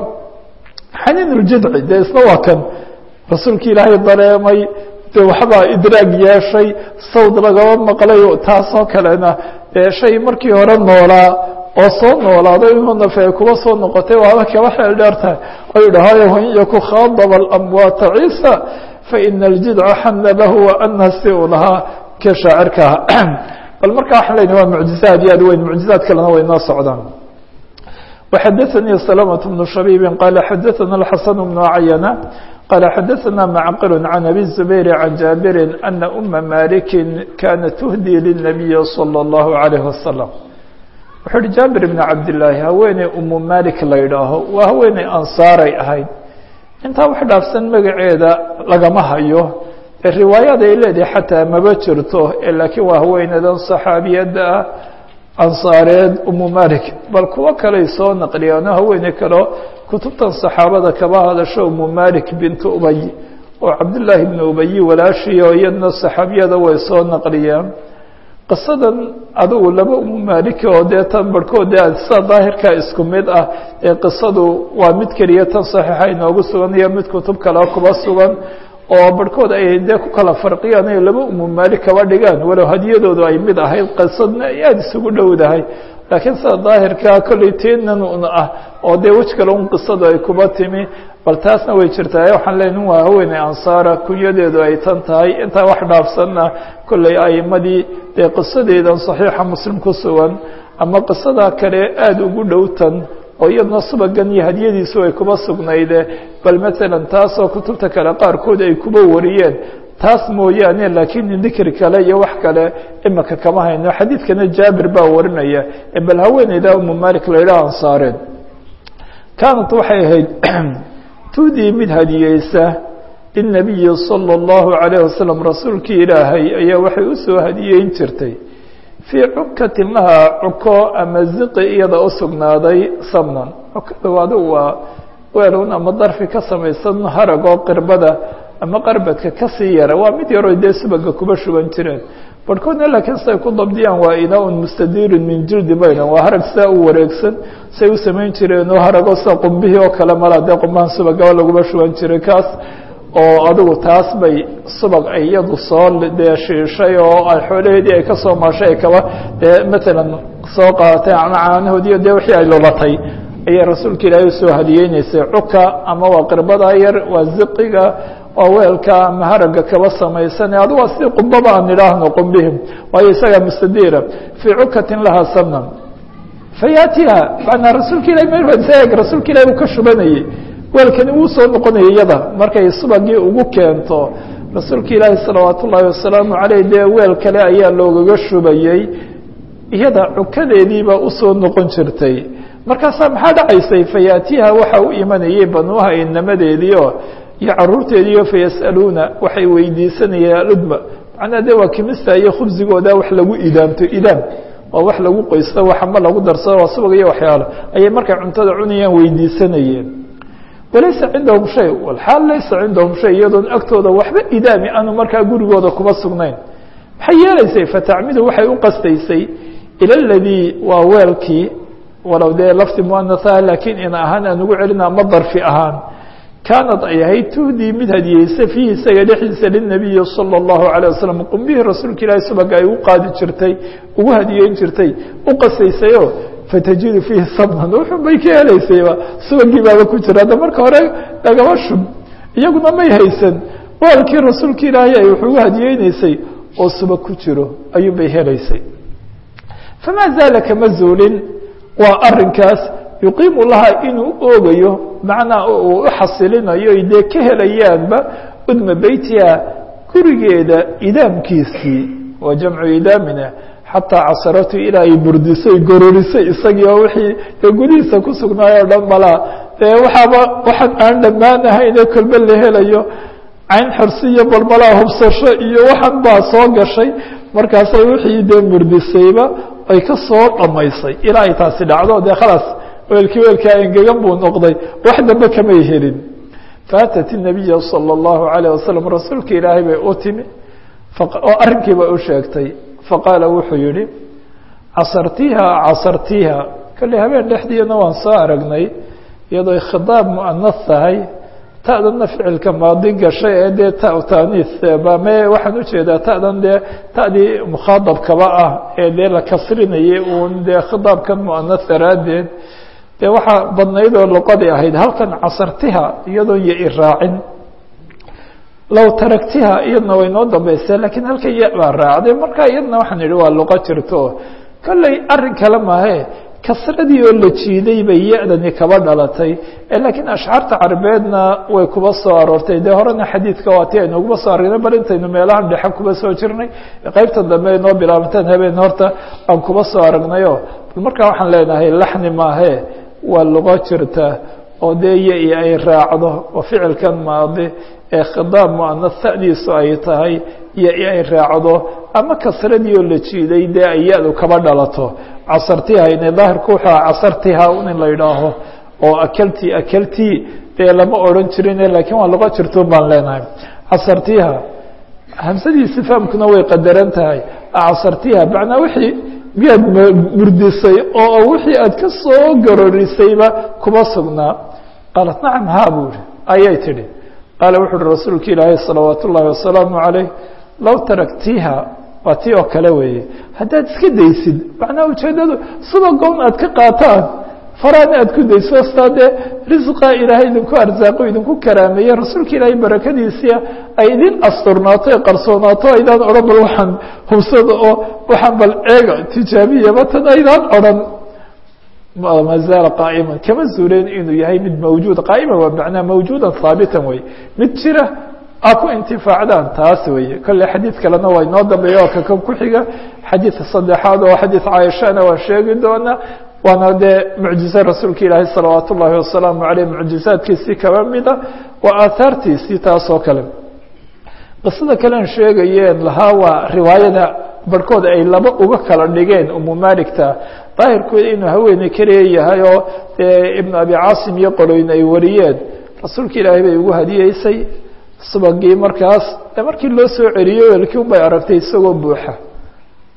xaniin uljidci dee isna waa kan rasuulki ilaahay dareemay de waxbaa idraag yeeshay sawd lagaba maqlay taasoo kalena dee shay markii hore noolaa oo soo noolaaday inuu nafe kuba soo noqotay waaba kaba xeel dheertahay oo yidhahaayo wain yaku khaadaba alamwaata ciisa faina aljidca xana lahu waana si u lahaa ka shaacirkaha bal markaa waxaan leynahy waa mucjize aad iyo aad weyn mucjizaad kalena way noo socdaan وxdثnي سلمة بن شhبيب qال xdثna الحسن بن عyنة qال xdثna معqل عن أbي الزبير عن جابر أن أma مالك kانت تهdي للنبي صلى الله عليه وسلم wuxuu uhi jابر بن cabداللahi haweeney umu malik la ydhaaho waa haweeney ansaaray ahayd intaa wax dhaafsan magaceeda lagama hayo riwaayad ay leedahay xataa maba jirto lakiin waa haweeneydan صaxaabiyada ah ansaareed umu malik bal kuwo kaley soo naqliyaano haweeney kaleo kutubtan saxaabada kaba hadasho umu malik bintu ubay oo cabdillaahi bnu ubayi walaashiyo iyadna saxaabiyada way soo naqliyaan qisadan adugu laba umu maliki oo dee tan barhkood dee sida daahirka isku mid ah ee qisadu waa mid keliya tan saxiixa inoogu sugan iyo mid kutub kale kuba sugan oo barhkood ay dee ku kala farqiyaan ay laba umu maalik kaba dhigaan walow hadiyadoodu ay mid ahayd qisadna ay aada isugu dhowdahay laakiin sida daahirkaa kolley teenan un ah oo dee wej kale un qisadu ay kuba timi bal taasna way jirtaa waxaan leenahy waa haweeney ansaara kunyadeedu ay tan tahay intaa wax dhaafsanna kolley aimadii dee qisadeedan saxiixa muslim ku sugan ama qisada kale aada ugu dhow tan oo iyadna subagan iyo hadiyadiisu ay kuba sugnayde bal maalan taasoo kutubta kale qaarkood ay kuba wariyeen taas mooyaane laakiin dikri kale iyo wax kale imika kama hayno xadiidkana jaabir baa warinaya bal haweeneyda umu malik la yidhaha ansaareen kaanat waxay ahayd tudii mid hadiyeysa linabiyi salى اllahu عalayه wasalam rasuulkii ilaahay ayaa waxay usoo hadiyeyn jirtay fii cukatin lahaa cuko ama ziqi iyada u sugnaaday samnan cukada adigu waa weelun ama darfi ka samaysan harag oo qirbada ama qarbadka kasii yara waa mid yaroo dee subaga kuba shuban jireen barhkoodna laakiin siday ku dabdiyaan waa inaa-un mustadiirun min jildi baydan waa harag sidaa u wareegsan say u samayn jireen oo harago sida qumbihii oo kale mala dee qumbahan subagaba laguma shuban jiray kaas oo adigu taas bay subag ay iyadu soo dee shiishay oo ay xoolaheedii ay ka soo maashay ay kaba dee matalan soo qaadatay ama caanahoodiiyo dee wixii ay lulatay ayay rasuulka ilaahay usoo hadiyeynaysay cuka ama waa qirbada yar waa ziqiga waa weelka ama haraga kaba samaysan adu waa sidii qumbaba aan idhaahno qumbihim waayo isagaa mustadiira fii cukatin lahaa samnan fayaatiha manaa rasuulka ilahi msaeg rasuulka ilahi uu ka shubanayey weelkani wuu soo noqonaya iyada markay subagii ugu keento rasuulka ilaahi salawaat ullaahi wasalaamu caleyh dee weel kale ayaa loogaga shubayey iyada cukadeediibaa usoo noqon jirtay markaasaa maxaa dhacaysay fayaatiha waxa u imanayay banuuha inamadeediio iyo caruurteediio fayas'aluuna waxay weydiisanayeen aludma macnaa de waa kimista iyo khubsigooda wax lagu idaamto idaam waa wax lagu qoysto wax ama lagu darsado waa subag iyo waxyaalo ayay markay cuntada cunayaan weydiisanayeen walaysa cindahum shay walxaal laysa cindahum shay iyadoon agtooda waxba idaami aanu markaa gurigooda kuma sugnayn maxay yeelaysay fatacmidu waxay u qastaysay ila ladii waa weelkii walow dee lafti muanaha laakiin in ahaan aan ugu celina ama darfi ahaan kaanad ay ahayd tuhdii mid hadiyeysa fiihi isaga dhexdiisa linabiyi salى اllahu alيه wasalam qumbihii rasuulka ilaahi subaga ay u qaadi jirtay ugu hadiyeyn jirtay u qasaysayo fatajidu fiihi samnan wuxun bay ka helaysayba subagii baaba ku jira hadda marka hore lagama shub iyaguna may haysan waalkii rasuulka ilaahay ay wax ugu hadiyeynaysay oo subag ku jiro ayuun bay helaysay famaa zaala kama zuulin waa arinkaas yuqiimu laha inuu oogayo macnaa uu u xasilinayo dee ka helayaanba udma beytiha gurigeeda idaamkiisii waa jamcu idaamina xataa casaratu ilaa ay burdisay gororisay isagii oo wixii dee gudihiisa ku sugnaay o dhan malaa dee waxaaba waxaan aan dhammaan ahayne kolbe la helayo cayn xirsi iyo balmalaa hubsasho iyo waxan baa soo gashay markaasay wixii dee murdisayba ay ka soo dhammaysay ilaa ay taasi dhacdo dee khalaas weelkii weelkaa engegan buu noqday wax dambe kamay helin faatat الnabiya salى الlahu عalيه wasalam rasuulka ilaahay bay u timi oo arrinkiiba u sheegtay faqaala wuxuu yihi casartiiha casartiiha kolley habeen dhexdiina waan soo aragnay iyadoo khidaab muanas tahay ta'danna ficilka maadi gashay ee dee ta taaniis bame waxaan ujeedaa ta'dan dee ta'dii mukhaadabkaba ah ee dee la kasrinayay uun dee khidaabkan muanas daraaddeed dee waxaa badnayd oo luqadii ahayd halkan casartiha iyadoon yo i raacin low taragtiha iyadna way noo dambaysa lakiin halka ya baa raacday marka iyadna waxaan idhi waa luqo jirto kolley arrin kale mahe kasradii oo la jiiday bay ya-dani kaba dhalatay laakiin ashcaarta carabeedna way kuba soo aroortay dee horena xadiidka waati aynu uguba soo aragnay bal intaynu meelahan dhexe kuba soo jirnay qeybta dambe ay noo bilaabanteen habeen horta aan kuba soo aragnayo bal markaa waxaan leenahay laxni maahe waa luqo jirta oo dee ya-i ay raacdo oo ficilkan maadi ee khidaab muanas ta'diisu ay tahay ya-i ay raacdo ama kasradii oo la jiiday dee ay ya-du kaba dhalato casartiha ina daahirku wuxuu aha casartiha un in la yidhaaho oo akelti akelti dee lama odhan jirin lakiin waa luqo jirtoon baan leenahay casartiha hamsadii sifaamkuna way qadaran tahay casartiha macnaa wixii miyaad murdisay oo wixii aad ka soo garorisayba kuma sugnaa qaalat nacam ha buu ihi ayay tidhi qaala wuxu uhi rasuulka ilaahay salawaat ullaahi wasalaamu calayh low taraktiha waa tii oo kale weeye haddaad iska daysid macnaa ujeeddadu subagoon aad ka qaataan faraana aad ku dayso staa dee risqa ilaahay idinku arsaaqo idinku karaameeye rasuulka ilaahay barakadiisia ay idin asturnaato ee qarsoonaato aydaan odhan bal waxaan hubsada oo waxaan bal eega tijaabiyaba tan aydaan odhan ma zaala qaa'iman kama zuuleen inuu yahay mid mawjuud qaa'ima waa macnaa mawjuudan haabitan wey mid jira a ku intifaacdaan taas weeye kolley xadiid kalena waa inoo dambeeya oo kakan ku xiga xadiidka saddexaad oo xadiid caaishana waan sheegi doonaa waana dee mucjize rasuulka ilaahi salawaat ullaahi wasalaamu aleyh mucjizaadkiisii kaba mida waa aahaartiisii taas oo kale qisada kalean sheegayeen lahaa waa riwaayada barhkood ay laba uga kala dhigeen umu maligta daahirkooda inuu haweeney keliya yahay oo dee ibnu abi caasim iyo qoloyn ay wariyeen rasuulka ilaahay bay ugu hadiyeysay subagii markaas de markii loo soo celiyo weelkii un bay aragtay isagoo buuxa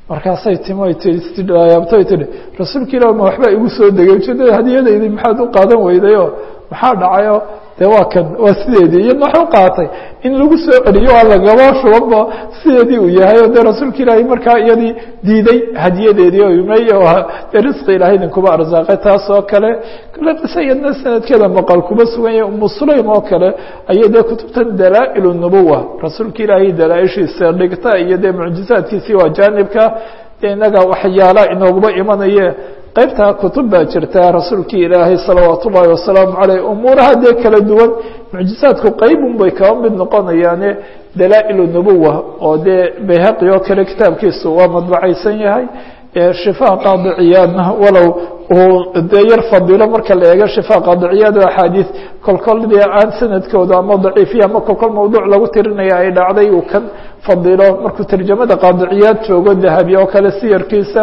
markaasay timo yaabtoy tihi rasuulka ilah ma waxbaa igu soo degay ujeedada hadiyadaydi maxaad u qaadan weydayoo maxaa dhacayo dee waa kan waa sideedii iyadna wax u qaatay in lagu soo celiyo waa lagaba shubaba sideedii uu yahay o dee rasuulka ilaahay markaa iyadii diiday hadiyadeedii o imey dee risqi ilahay idinkuba arsaaqay taas oo kale kale qise iyadna sanadkeeda maqal kuba sugan yahay umu sulaym oo kale ayay dee kutubtan dalaa-il nubuwa rasuulka ilaahay dalaa-ishiisa dhigta iyo dee mucjizaadkiisii waa jaanibka dee inaga waxyaala inooguba imanaye qaybtaa kutub baa jirta rasuulkii ilaahay salawaat ullaahi wasalaamu caleyh umuuraha dee kala duwan mucjizaadku qaybun bay kaba mid noqonayaane dalaa-il nubuwa oo dee bayhaqi oo kale kitaabkiisu waa madbacaysan yahay shifaa qaadiciyaadna walow uu dee yar fadilo marka la eego shifaa qaadiciyaad oo axaadiis kolkol dee aan sanadkooda ama daciifiya ama kolkol mawduuc lagu tirinaya ay dhacday uu kan fadilo markuu tarjamada qaadiciyaad joogo dahabi oo kale siyarkiisa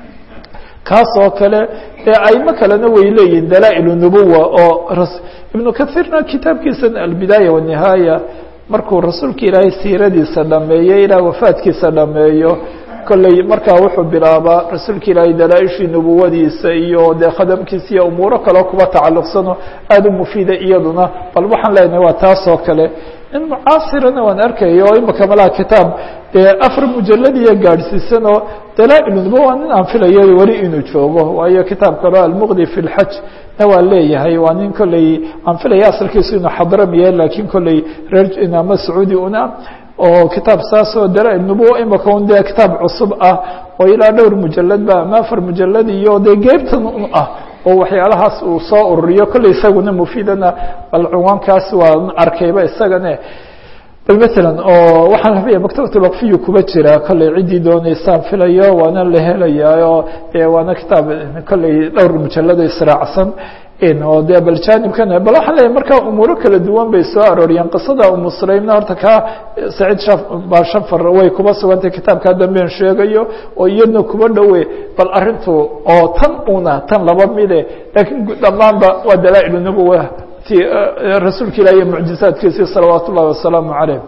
kaas oo kale aimo kalena way leeyihin dalaa-il nubuwa oo ibnu kahiirna kitaabkiisa albidaaya wanihaaya markuu rasuulka ilaahay siiradiisa dhameeyey ilaa wafaadkiisa dhameeyo kolley markaa wuxuu bilaabaa rasuulka ilaahay dalaa-ishii nubuwadiisa iyo dee khadamkiisa iyo umuuro kaleo kuba tacalluqsano aada u mufiida iyaduna bal waxaan leenahay waa taas oo kale in mucaasirana waan arkaya oo imaka malaha kitaab dee afar mujaladiya gaadhsiisanoo dalaa-il nubuwa waa nin aan filayo weli inuu joogo waayo kitaab kaleo almuqdi fi lxaj na waa leeyahay waa nin kolley aan filaya asalkiisu inuu xadramiya laakiin kolley reer ama sacuudi una oo kitaab saas oo dalaa-il nubuwa imaka un dee kitaab cusub ah oo ilaa dhowr mujalad ba ama afar mujalad iyo dee geybtan un ah oo waxyaalahaas uu soo ururiyo kolley isaguna mufiidana bal cunwaankaas waa arkayba isagane bal matalan oo waxaan rabaya maktabat lwaqfiyu kuba jira kolley ciddii dooneysaan filayo waana la helayaa oo waana kitaab kolley dhowr mujalado israacsan oo de bal jaanibkana bal waxaan leeyahy markaa umuuro kala duwan bay soo arooriyeen qisada umu sulaymna horta kaa saciid ba shafar way kuba sugantay kitaabkaa damben sheegayo oo iyadna kuba dhowe bal arintu oo tan una tan laba mide laakiin dhammaanba waa dalaa-il nubuwa ti rasuulka ilah iyo mucjizaadkiisii salawaat ullahi wasalaamu caleyh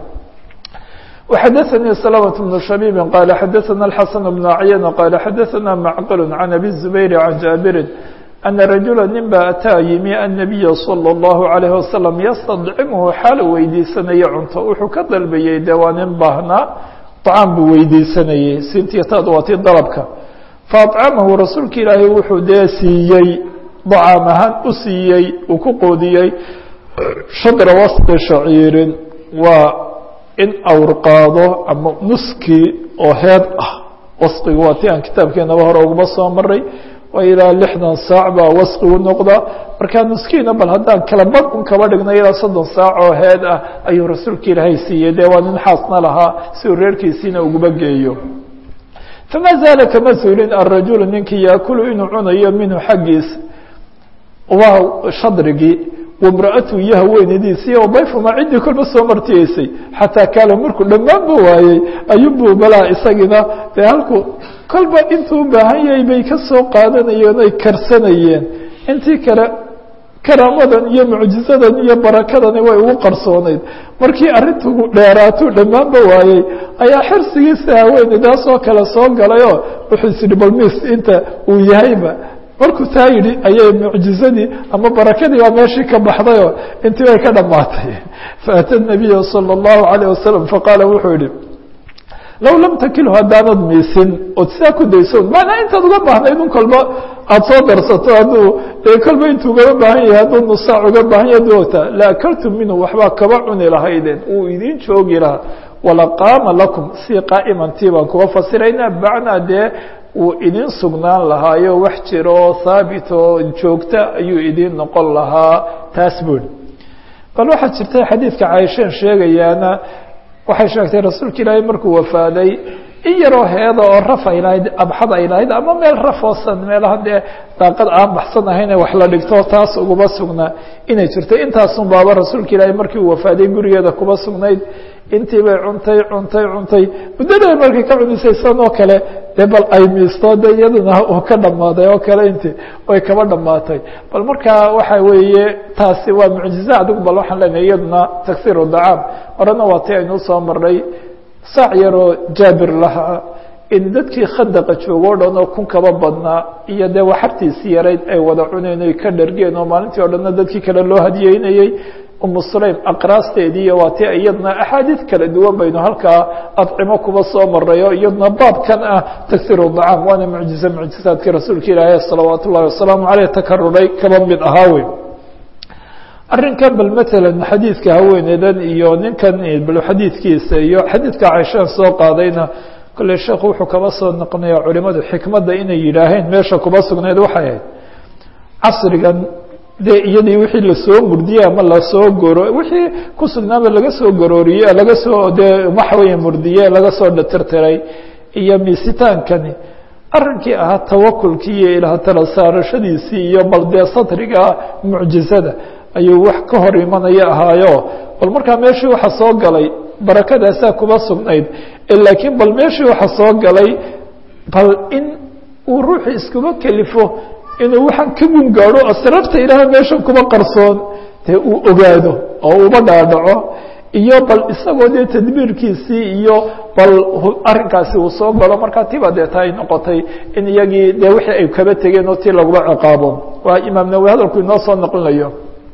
وxdثnي سلمة بن شhبيب qال xdثna الحسن بن عyن qال xdثna معqل عن أbي الزبير عن جابر أن رaجuلا nin ba أtىa yimi النبي صلى الله عليه وسلم ystdcimhu xaal weydiisanaya cunto wuxuu ka dalbayey de waa nin baahnaa طcاam buu weydiisanayey sintiyataad waa ti dalبka faأطcamahu rasuulka ilaahay wuxuu dee siiyey طcaam ahaan u siiyey uu ku qoodiyey shadra wasqi shaciirin waa in awr qaado ama nuskii oo heed ah wasqigu waa ti aan kitaabkeenaba hore uguma soo maray waa ilaa lixdan saac baa wasqigu noqda markaa nuskiina bal haddaan kala bad un kaba dhignay ilaa soddon saac oo heed ah ayuu rasuulka ilaahay siiyey dee waa nin xaasna lahaa si uu reerkiisiina uguba geeyo fama zaala kama suulin arajulu ninkii yaakulu inuu cunayo minhu xaggiisa waa shadrigii wamra-atu iyo haweenadiisii oo bayfuma ciddii kolba soo martiyeysay xataa kaala markuu dhammaanba waayey ayuunbuu balaa isagina dee halku kolba intuu u baahan yahay bay ka soo qaadanayeen oy karsanayeen intii kale karaamadan iyo mucjizadan iyo barakadani way ugu qarsooneyd markii arrintu dheeraatuu dhammaanba waayey ayaa xirsigiisa haweeneydaas oo kale soo galayoo wuxuu is yihi balmis inta uu yahayba markuu taa yidhi ayay mucjizadii ama barakadii baa meeshii ka baxdayoo intii bay ka dhammaatay faata nabiya salى اllahu عalيه wasalam faqaala wuxuu yihi low lam takilhu haddaanad miisin ood sidaa ku dayso maanaa intaad uga baahnayd un kolba aada soo darsato hadduu dee kolba intuu ugaba baahan yahay hadduu nusaac uga baahan yahay doota la akaltum minhu waxbaa kaba cuni lahaydeen uu idin joogi lahaa walaqaama lakum si qaa'imantii baan kuba fasiraynaa bacnaa dee uu idin sugnaan lahaayo wax jira oo haabit oo joogta ayuu idin noqon lahaa taas buuri bal waxaa jirta xadiidka caaisheen sheegayaana waxay sheegtay rasuulka ilaahay markuu wafaaday in yaroo heeda oo raf ay lahayd abxad ay lahayd ama meel rafoosan meelaha dee daaqad aan baxsan ahayne wax la dhigto taas uguma sugnaa inay jirto intaasun baaba rasuulka ilaahay markii uu wafaaday gurigeeda kuba sugnayd intii bay cuntay cuntay cuntay muddada markay ka cunisay san oo kale dee bal ay miisto de iyaduna uu ka dhammaaday oo kale intii way kaba dhammaatay bal markaa waxa weeye taasi waa mucjiza adigu bal waxaan leenahay iyaduna taksiiru dacaam horena waa ti aynuu soo marnay saac yaroo jaabir lahaa in dadkii khadaqa joogo o dhan oo kun kaba badnaa iyo dee waxartiisii yarayd ay wada cuneen oy ka dhargeen oo maalintii o dhanna dadkii kale loo hadiyeynayey umu sulaym aqraasteedii iyo waa ti iyadna axaadiid kala duwan baynu halkaa adcimo kuba soo marayo iyadna baabkan ah taghiru dacaam waana mucjize mucjizaadkii rasuulka ilaahi salawaat ullahi wasalaamu caleyh takaruray kaba mid ahaa wey arrinkan bal matalan xadiidka haweeneydan iyo ninkan bal xadiidkiisa iyo xadiidka caishaan soo qaadayna kolley sheekhu wuxuu kaba soo noqonaya culimadu xikmadda inay yidhaaheen meesha kuba sugnayd waxay ahayd casrigan dee iyadii wixii lasoo murdiyey ama lasoo goro wixii ku sugnaaba laga soo garooriye laga soo dee waxa weeye murdiye laga soo dhatirtiray iyo miisitaankani arrinkii ahaa tawakulkii iyo ilaah tala saarashadiisii iyo bal dee satriga mucjizada ayuu wax ka hor imanaya ahaayo bal markaa meeshii waxa soo galay barakadaasaa kuba sugnayd laakiin bal meeshii waxa soo galay bal in uu ruuxu iskuba kelifo inuu waxaan ka gungaadho asraarta ilaaha meeshan kuba qarsoon dee uu ogaado oo uba dhaadhaco iyo bal isagoo dee tadbiirkiisii iyo bal arrinkaasi uu soo galo markaa tiba dee ta ay noqotay in iyagii dee wixii ay kaba tegeen oo tii laguba ciqaabo waa imaam nawi hadalku inoo soo noqonayo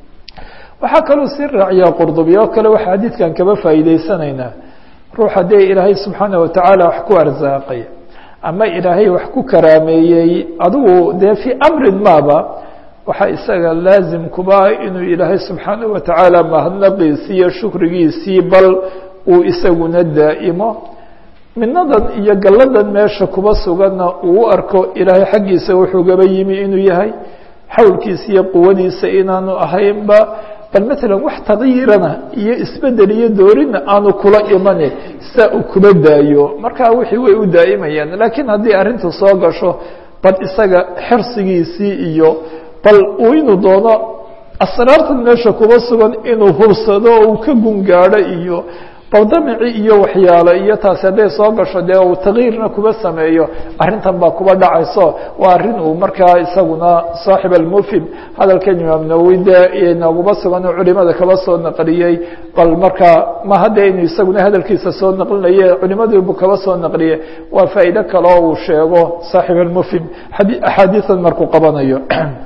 waxaa kaloo sii raaciyaa qurdubi oo kale waxa xadiidkan kaba faa'iideysanaynaa ruux haddee ilaahay subxaana watacaala wax ku arsaaqay ama ilaahay wax ku karaameeyey adigu dee fii amrin maaba waxaa isaga laazim kuba inuu ilaahay subxaana watacaala mahadnaqiisii iyo shukrigiisii bal uu isaguna daa'imo minadan iyo galladan meesha kuba suganna uu u arko ilaahay xaggiisa wuxuu gaba yimi inuu yahay xawlkiisa iyo quwadiisa inaanu ahaynba bal matalan wax taqyiirana iyo isbedel iyo doorina aanu kula imane saa uu kuba daayo markaa wixii way u daa'imayaan laakiin haddii arrintu soo gasho bal isaga xirsigiisii iyo bal uu inuu doono asraartan meesha kuba sugan inuu hubsado oo uu ka gungaadho iyo bal damici iyo waxyaalo iyo taasi hadday soo gasho dee uu takyiirna kuba sameeyo arrintan baa kuba dhacayso waa arrin uu markaa isaguna saaxib almufhim hadalkan imaam nawowi dee nooguba sugan oo culimada kaba soo naqliyey bal markaa ma hadda inuu isaguna hadalkiisa soo naqlinaye culimadiibu kaba soo naqliye waa faa'iide kale oo uu sheego saaxib almufhim axaadiisan markuu qabanayo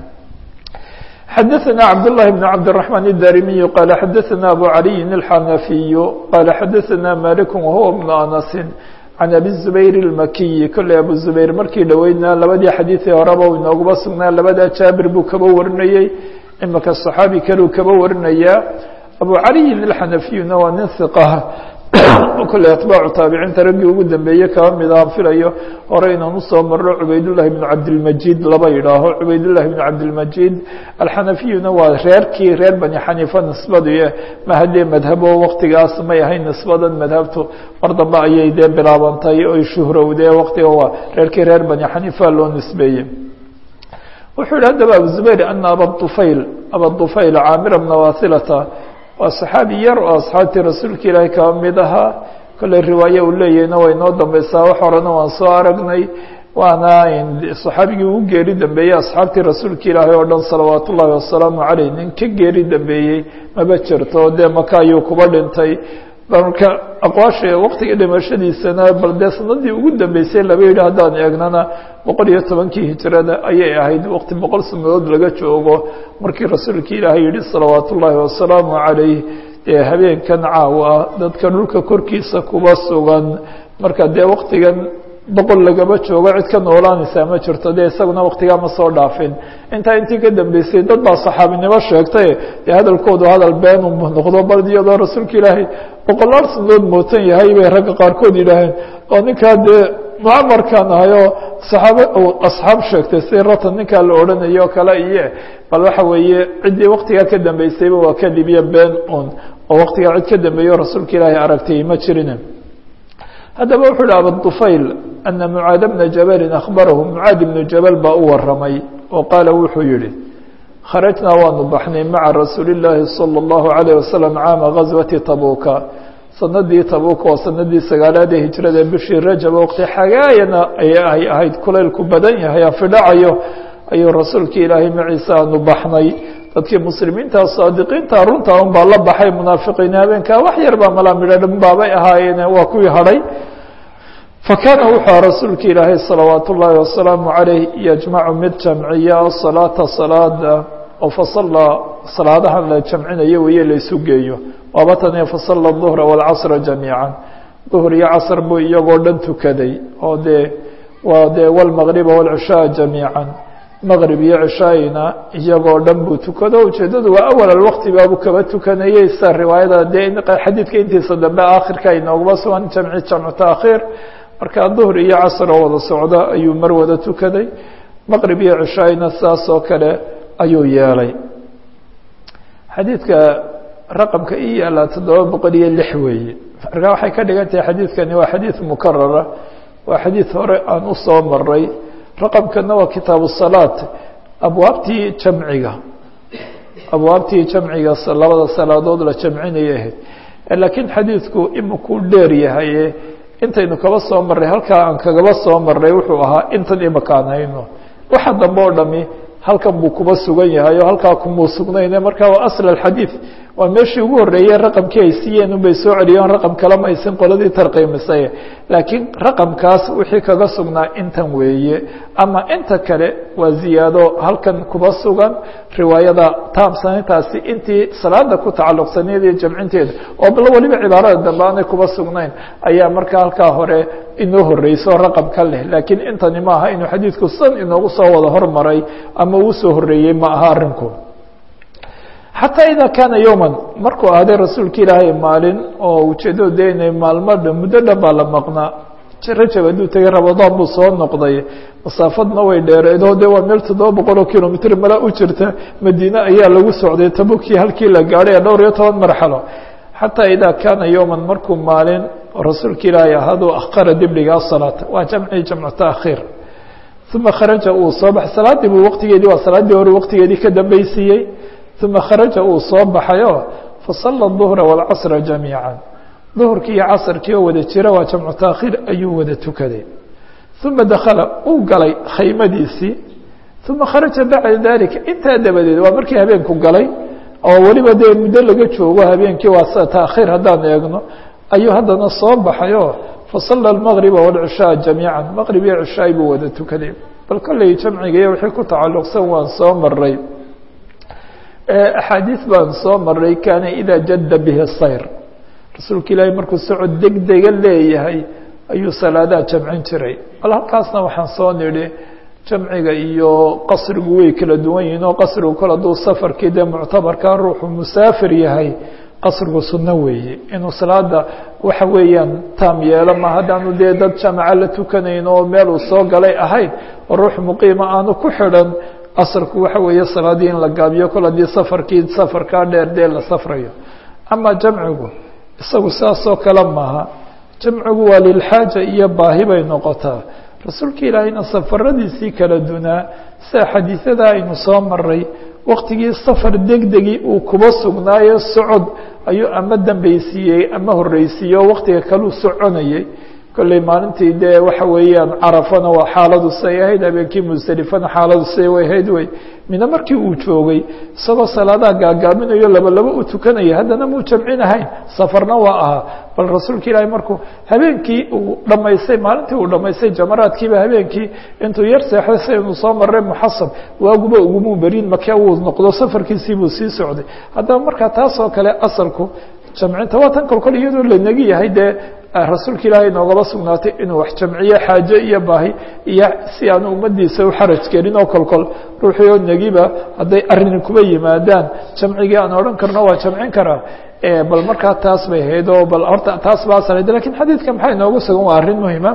xdثna cبداللh بن cبدالرحمن الdاrمي qال xdثna أbو علي الحنفي qال xdثna مالك وهو بن أنس عن أbي الزبير المكي kolley أbو زبير markii dhoweydna labadii xadيiثii horeba u inooguba sugnaa labada jaaبir buu kaba warinayey imika صحaabi kaleu kaba warinaya أbو علي الحنفيna waa nin ثقة kolley atbaacu taabiciinta raggii ugu dambeeyey kaba mid aan filayo hore inaan usoo marno cubaydullahi bnu cabdilmajid laba yidhaaho cubaydullahi bnu cabdilmajid alxanafiyuna waa reerkii reer bani xaniifa nisbadii ma haddee madhabo waktigaas may ahayn nisbadan madhabtu mar dambe ayay dee bilaabantay oy shuhrowdee waktiga waa reerkii reer bani xaniifa loo nisbeeyey wuxuu yihi haddaba abu zubayr ana abadufayl abadufayl caamira bna wasilata waa saxaabi yar oo asxaabtii rasuulka ilaahay kaba mid ahaa kolley riwaaye uu leeyahayna way noo dambeysaa wax horena waan soo aragnay waana saxaabigii ugu geeri dambeeyey asxaabtii rasuulka ilaahay oo dhan salawaat ullaahi wasalaamu caleyh nin ka geeri dambeeyey maba jirto dee maka ayuu kuba dhintay marka aqwaasha waktiga dhimashadiisana bal dee sanadii ugu dambeysay laba yidhi haddaan eegnana boqol iyo tobankii hijrada ayay ahayd waqti boqol sanadood laga joogo markii rasuulka ilaahay yihi salawaat ullaahi wasalaamu calayh dee habeenkan caawa dadka dhulka korkiisa kuba sugan marka dee waktigan boqol lagaba joogo cid ka noolaanaysaa ma jirto dee isaguna waktigaa ma soo dhaafin intaa intii ka dambeysay dad baa saxaabinimo sheegtay dee hadalkoodu hadal been u noqdo bal iyadoo rasuulka ilaahay boqolaal sanadood mootan yahay bay ragga qaarkood yidhaaheen oo ninkaa dee mucamarkan ahayoo saxaabe asxaab sheegtay si ratan ninkaa la odhanayo kale iyo bal waxa weeye ciddii waktigaa ka dambeysayba waa kadib iyo been un oo waktigaa cid ka dambeeyo rasuulka ilaahay aragtay ma jirin haddaba wuxuu hi abudufayl ana mucaad bna jabalin akhbarahu mucaad ibnu jabal baa u waramay oo qaala wuxuu yihi kharajnaa waanu baxnay maca rasuuli llaahi salى اllahu alayh wasalam caama gaswati tabuka sanadii tabuka oo sanadii sagaalaad ee hijrada bishii rajab waqti xagaayana ay ahayd kulaylku badan yahay afidhacayo ayuu rasuulka ilaahay maciise aanu baxnay dadkii muslimiinta saadiqiinta runta un baa la baxay munaafiqiin habeenkaa wax yar baa malaa midho dhan baabay ahaayeen waa kuwii hadhay fakaana wuxuu rasuulka ilaahay salawaat ullaahi wasalaamu calayh yajmacu mid jamciya salaata salaada oo fasala salaadahan la jamcinayo weye la isu geeyo waaba tane fasala duhra waalcasra jamiica duhr iyo casr buu iyagoo dhan tukaday oo dee waa dee wlmaqriba wاlcishaa jamiica maqrib iyo cishaayna iyagoo dhan buu tukado ujeedadu waa awal alwaqti baabuu kaba tukanayey sida riwaayada dee xadiidka intiisa dambe aakhirka inooguma sugan jamci jamcu taakhiir marka duhr iyo casr oo wada socda ayuu mar wada tukaday maqrib iyo cishaayna saas oo kale ayuu yeelay xadiidka raqamka i yaala toddoba boqol iyo lix weeye marka waxay ka dhigan tahay xadiidkani waa xadiid mukarara waa xadiid hore aan u soo maray raqamkana waa kitaabu salaat abwaabtii jamciga abwaabtii jamciga labada salaadood la jamcinaya ahayd laakiin xadiidku imikuu dheer yahaye intaynu kaba soo marray halkaa aan kagaba soo marray wuxuu ahaa intan imika aan hayno waxa dambe oo dhami halkan buu kuba sugan yahay oo halkaa kumuu sugnayne marka waa asl alxadiid waa meeshii ugu horreeyey raqamkii ay siiyeen unbay soo celiyeen raqam kalema aysan qoladii tarqiimisay laakiin raqamkaas wixii kaga sugnaa intan weeye ama inta kale waa ziyaado halkan kuba sugan riwaayada taamsanintaasi intii salaada ku tacalluqsaneed iyo jamcinteeda oo bal weliba cibaarada dambe aanay kuba sugnayn ayaa markaa halkaa hore inoo horreyso raqam ka leh laakiin intani maaha inuu xadiidku san inoogu soo wada hormaray ama uu soo horreeyey ma aha arrinku xataa idaa kaana yowman markuu ahday rasuulka ilaahay maalin oo ujeeddadu dee inay maalmo dhan muddo dhan baa la maqnaa rajab hadduu tegay rabadaan buu soo noqday masaafadna way dheereedoo de waa meel toddoba boqol oo kilomitr mala u jirta madiine ayaa lagu socday tabukii halkii la gaadhay dhowr iyo toban marxalo xataa idaa kaana yowman markuu maalin rasuulka ilaahay ahaaduu akhara dibdhigaa salaata waa jamcii jamcu taakhiir uma kharaja uu soo baxay salaaddii buu waqtigeedii waa salaaddii hore waqtigeedii ka dambaysiiyey uma kharaja uu soo baxayo fasala duhra wاlcasra jamiica duhurkii iyo casrkii oo wada jira waa jamcu taakhiir ayuu wada tukaday uma dakala uu galay khaymadiisii uma kharaja bacda dalika intaa dabadeed waa markii habeenku galay oo weliba dee muddo laga joogo habeenkii waa taakhiir haddaan eegno ayuu haddana soo baxayo fasala اmaqriba wاlcishaa jamiica maqrib iyo cishaay buu wada tukaday bal kolley jamciga iyo wixii ku tacalluqsan waan soo maray axaadiis baan soo maray kaana idaa jadda bihi sayr rasuulka ilaahay markuu socod degdega leeyahay ayuu salaadaha jamcin jiray bal halkaasna waxaan soo nidhi jamciga iyo qasrigu way kala duwan yihiin oo qasrigu kol hadduu safarkii dee muctabarkaa ruuxu musaafir yahay qasrigu sunno weeye inuu salaada waxa weeyaan taam yeelo ma haddaanu dee dad jamaca la tukanayn oo meel uu soo galay ahayn oo ruux muqiima aanu ku xidhan asrku waxa weeye salaadii in la gaabiyo kol haddii safarkii safarkaa dheer dee la safrayo ama jamcigu isagu saasoo kale maaha jamcigu waa lilxaaja iyo baahi bay noqotaa rasuulka ilaahayna safaradiisii kala dunaa sida xadiisyada aynu soo maray waktigii safar degdegii uu kuba sugnaayo socod ayuu ama dambaysiiyey ama horreysiiyey oo waktiga kaleu soconayay kolley maalintii dee waxa weeyaan carafana waa xaaladu say ahayd habeenkii musdelifana xaaladu say way ahayd wey mina markii uu joogay isagoo salaadaha gaagaaminayo laba laba u tukanaya haddana muu jamcinahayn safarna waa ahaa bal rasuulka ilaahay markuu habeenkii uu dhamaystay maalintii uu dhamaystay jamaraadkiiba habeenkii intuu yar seexday saynu soo marray muxasab waaguba ugumuu berin make uu noqdo safarkiisii buu sii socday haddaba markaa taas oo kale asalku jamcinta waa tan kolkol iyadoo la negi yahay dee rasuulka ilaahay noogaba sugnaatay inuu wax jamciyo xaaje iyo baahi iyo si aanu ummadiisa u xaraj gelin oo kolkol ruuxii oo negiba hadday arrini kuba yimaadaan jamcigii aan odhan karno waa jamcin karaa bal markaa taas bay ahayd oo bal horta taas baa asalayd lakin xadiidka maxaa inoogu sugan waa arrin muhima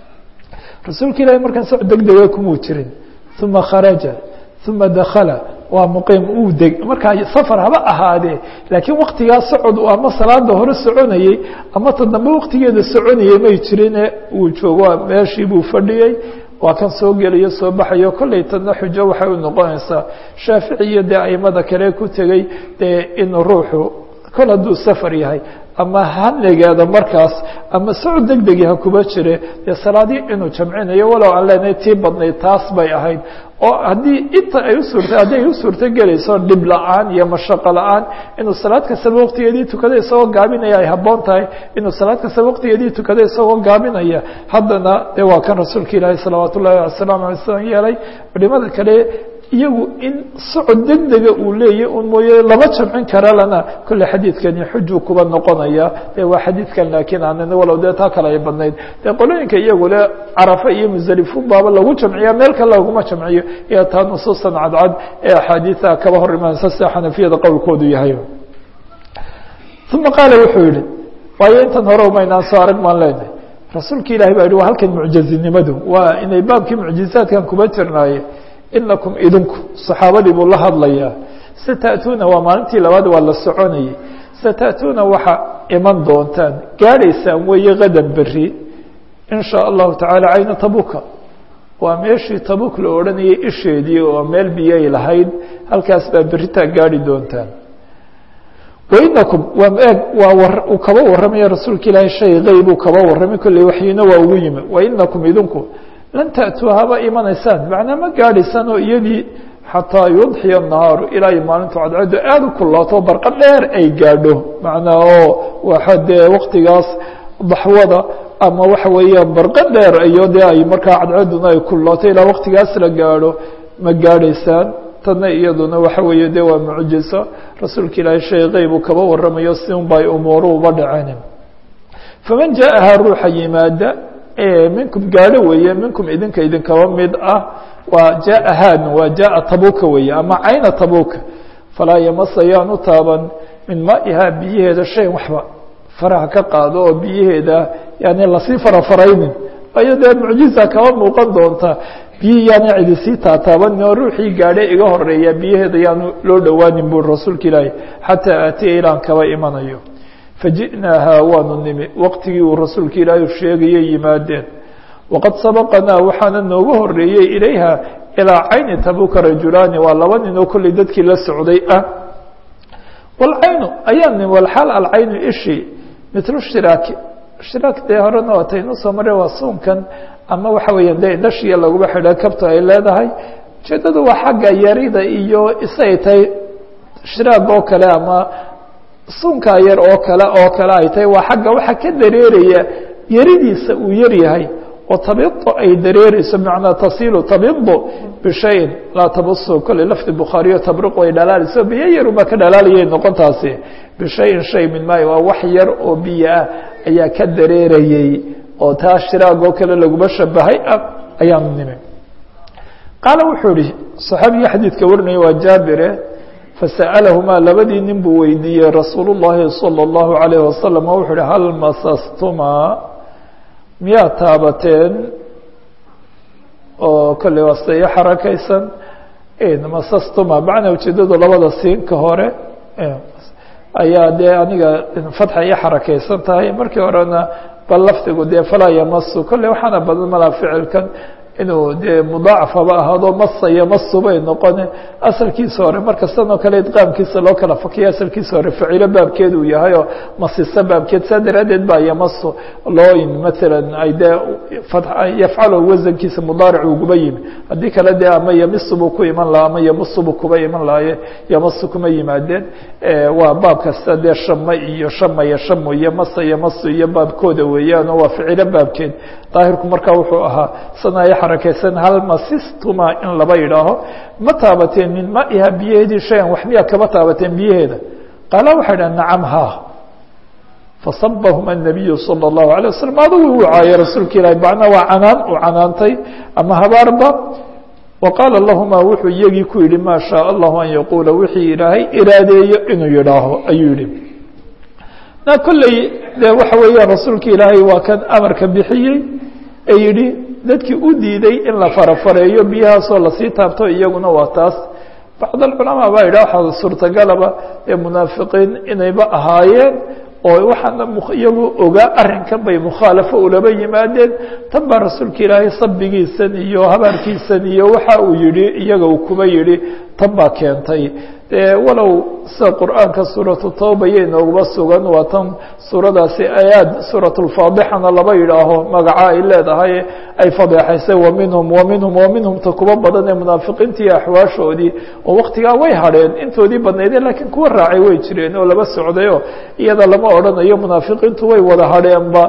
rasuulka ilaahay markaan soc degdega kumuu jirin uma kharaja uma dakala waa muqiim uu deg markaa safar haba ahaadee laakiin waktigaa socod ama salaada hore soconayey ama ta dambe waktigeeda soconayey may jirine uu joogo meeshii buu fadhiyey waa kan soo gelayo soo baxayo kolley tadna xujo waxay u noqonaysaa shaafici iyo dee aimada kale ku tegey dee in ruuxu kol hadduu safar yahay ama hanigeeda markaas ama socod deg degi ha kuba jire dee salaadii inuu jamcinayo walow aan leenahay tii badnayd taas bay ahayd oo haddii inta ay usuurta haddi ay u suurto gelayso dhib la-aan iyo mashaqo la-aan inuu salaad kastaba waqtigeedii tukada isagoo gaabinaya ay habboon tahay inuu salaad kastaba waqtigeedii tukada isagoo gaabinaya haddana dee waa kan rasuulka ilaahi salawaat ullahi wasalaamu alay slam yeelay culimada kale iyagu in socod deg dega uu leeyahy un mooye lama jamcin kara lana kolle xadiidkani xujuu kuba noqonaya dee waa xadiidkan laakiin aanan walow dee taa kale ay badnayd dee qolooyinka iyagu le carafa iyo musdalifun baaba lagu jamciya meel kale laguma jamciyo iyo taa nusuusan cadcad ee axaadiida kaba hor imaansa sida xanafiyada qowlkoodu yahay uma qaala wuxuu yihi waayo intan hore umaynaan soo arag maan leenahay rasuulka ilahi baa yihi waa halkan mucjazinimadu waa inay baabkii mucjizaadkan kuba jirnaaye inakum idinku saxaabadii buu la hadlayaa sata'tuuna waa maalintii labaad waa la soconayay sata'tuuna waxa iman doontaan gaadhaysaan weeye qadan beri in shaa allahu tacaala cayna tabuka waa meeshii tabuk la odhanayay isheedii oo meel biyay lahayd halkaas baa beritaa gaadhi doontaan wainakum waa eeg waa uu kaba warramaya rasuulka ilaahay shay qeybuu kaba warramay kolley waxyiina waa ugu yimi wainakum idinku lan ta'tuu haba imanaysaan macnaa ma gaadhaysaan oo iyadii xataa yudxiya الnahaaru ilaa ay maalintu cadcaddu aada u kulaato barqa dheer ay gaadho macnaa oo waxa dee waktigaas daxwada ama waxa weeyaan barqa dheer iyo dee ay markaa cadcadduna ay kulaato ilaa waktigaas la gaadho ma gaadhaysaan tadna iyaduna waxa weeye de waa mucjiso rasuulka ilaahay shay qeyb uu kaba warramayo si un bay umuuru uba dhaceen faman jaaha ruuxa yimaada minkum gaadho weeye minkum idinka idinkaba mid ah waa jaa han waa jaa tabuka weeye ama cayna tabuka falaa yamasa yaan u taaban min maa'ihaa biyaheeda shay waxba faraha ka qaado oo biyaheeda yani lasii farafaraynin ayo dee mucjiza kaba muuqan doonta biyi yaana cidi sii taataabanin oo ruuxii gaadhe iga horeeya biyaheeda yaanu loo dhowaanin bui rasuulka ilaahi xataa aatiya ilaan kaba imanayo faji'naahaa waanu nimi waqtigii uu rasuulka ilaahi sheegayay yimaadeen waqad sabaqanaa waxaana nooga horeeyey ilayha ilaa cayni tabuka rajulaani waa laba nin oo kolley dadkii la socday ah walcaynu ayaa nim walxaal alcaynu ishi mitlu shiraaki shiraak dee horena waataynu soo mare waa suunkan ama waxa weeya dee indhashiya laguba xidha kabta ay leedahay ujeedadu waa xagga yarida iyo isay tahay shiraag oo kale ama sunkaa yar oo kale oo kale ay tahay waa xagga waxa ka dareeraya yaridiisa uu yar yahay oo tabido ay dareereyso bimacnaa tasiilu tabido bishayin laa tabusu kolley lafdi bukhaariyo tabriq ay dhalaalayso biyo yarunbaa ka dhalaalayay noqontaasi bishayin shay min maayo waa wax yar oo biyo ah ayaa ka dareerayey oo taa shiraag oo kale laguma shabahay ah ayaanu nimi qaala wuxuu ihi صaxaabigii xadiidka warinaya waa jaabire fasa'alahumaa labadii nin buu weydiiyey rasuul الlahi salى الlahu عalayه wasalam oo wuxuu uhi hal masastumaa miyaa taabateen oo kolley waa sida iyo xarakaysan masastuma macnaa ujeedadu labada siinka hore ayaa dee aniga fatxa iyo xarakaysan tahay markii horena bal lafdigu dee falaa yamasu kolley waxaana badan malaa ficilkan inuu dee mudaacaf haba ahaado masa yamasu bay noqone asalkiisa hore markastanoo kale idqaamkiisa loo kala fakiya asalkiisa hore facilo baabkeed uu yahay oo masisa baabkeed saa daraaddeed baa yamasu loo yimi maalan ay dee yafcalo wasankiisa mudaaric uguba yimi haddii kale dee ama yamisu buu ku iman lahaa ama yamusu buu kuba iman lahaye yamasu kuma yimaadeen waa baab kasta dee shama iyo shamaya shamu iyo masa yamasu iyo baabkooda weeyaano waa ficilo baabkeed daahirku markaa wuxuu ahaa sanaya xarakaysan hal masistuma in laba yidhaaho ma taabateen min maiha biyaheedii shayan wax miyaa kaba taabateen biyaheeda qaala waxay dhaha nacam ha fasabahum الnabiyu salى الlahu عalيه waslm adigu uu caayay rasuulka ilahi macnaa waa canaan uu canaantay ama habaarba wa qaala lahuma wuxuu iyagii ku yihi maa shaء allahu an yaquula wixii ilaahay iraadeeyo inuu yidhaaho ayuu yihi na kolley de waxa weeyaan rasuulka ilaahay waa kan amarka bixiyey ee yihi dadkii u diiday in la farafareeyo biyahaasoo lasii taabto iyaguna waa taas bacd alculamaa baa yidhah waxaa suurtagalaba ee munaafiqiin inayba ahaayeen oo waxaana iyagu ogaa arrinkan bay mukhaalafo ulaba yimaadeen tan baa rasuulka ilaahay sabigiisan iyo habaarkiisan iyo waxa uu yihi iyaga uu kuba yihi tan baa keentay dee walow sida qur'aanka suuratu tawba yay nooguba sugan waa tan suuradaasi ayaad suuratulfaadixana laba yidhaaho magaca ay leedahay ay fadeexaysay wa minhum wa minhum wa minhum ta kuba badan ee munaafiqiintii iyo axwaashoodii oo waktigaa way hadheen intoodii badnaydeen laakiin kuwa raacay way jireen oo laba socdayo iyada lama odhanayo munaafiqiintu way wada hadheenba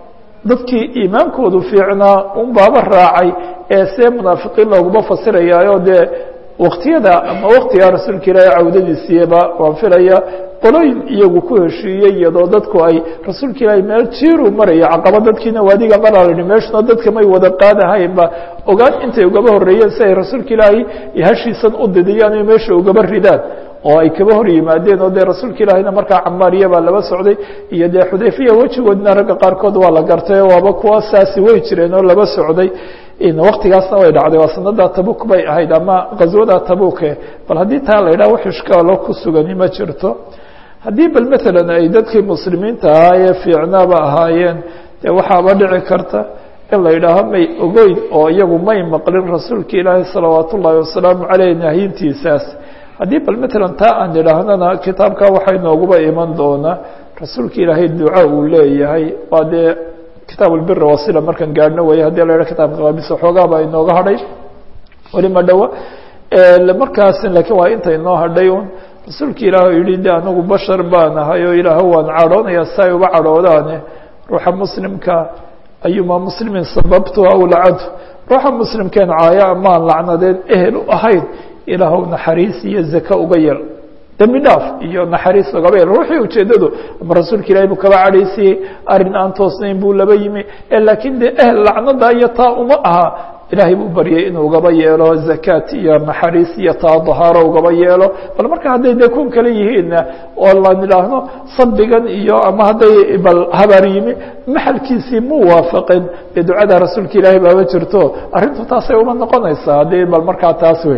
dadkii iimaankoodu fiicnaa un baaba raacay ee see munaafiqiin looguma fasirayaayo dee waktiyada ama waktigaa rasuulka ilaahi cawdadiisiiba waan filaya qolooyin iyagu ku heshiiyey iyadoo dadku ay rasuulka ilaahi meel jiiru maraya caqaba dadkiina waadiga maraa lahi meeshuna dadka may wada qaadahaynba ogaan intay ugaba horreeyeen si ay rasuulka ilaahi hashiisan u didiyaan o meesha ugaba ridaan oo ay kaba hor yimaadeen oo dee rasuulka ilaahina markaa camaariya baa laba socday iyo dee xudayfiya wejigoodina ragga qaarkood waa la gartay waaba kuwa saasi way jireen oo laba socday waktigaasna way dhacday waa sanada tabuk bay ahayd ama ghaswada tabuke bal haddii taa la yidhaha wax ishkaalo ku sugani ma jirto haddii bal maalan ay dadkii muslimiinta ahaa ee fiicnaaba ahaayeen dee waxaaba dhici karta in la yidhaaho may ogeyn oo iyagu may maqlin rasuulka ilaahi salawaat ullaahi wasalaamu caleyh nahyintiisaas haddii bal maalan taa aan idhaahnana kitaabka waxay nooguba iman doonaa rasuulka ilaahay duca uu leeyahay waa dee kitaab albira wasila markaan gaadhno weeye hadii la yidhaha kitabka qaabisa xoogaaba inooga hadhay weli ma dhowa markaas laakiin waa inta inoo hadhay un rasuulka ilaah yihi de anagu bashar baan ahay oo ilaah waan cadhoonaya si ay uba cadhoodaane ruuxa muslimka ayuma muslimin sababtu aw lacadu ruuxa muslimkeen caaya amaan lacnadeen ehel u ahayn ilaahw naxariis iyo zaka uga yel dembi dhaaf iyo naxariis ugaba yel ruuxii ujeedadu ama rasuulka ilahi buu kaba cadhaysiyey arrin aan toosnayn buu laba yimi laakiin dee ehel lacnada iyo taa uma aha ilaahay buu baryay inuu ugaba yeelo zakaat iyo naxariis iyo taa dahaaro ugaba yeelo bal marka hadday dee kun kale yihiinna oo laan idhaahno sabbigan iyo ama hadday bal habaar yimi maxalkiisii mu waafaqin dee ducada rasuulka ilaahay baaba jirto arrintu taasay uma noqonaysaa haddii bal markaa taas wey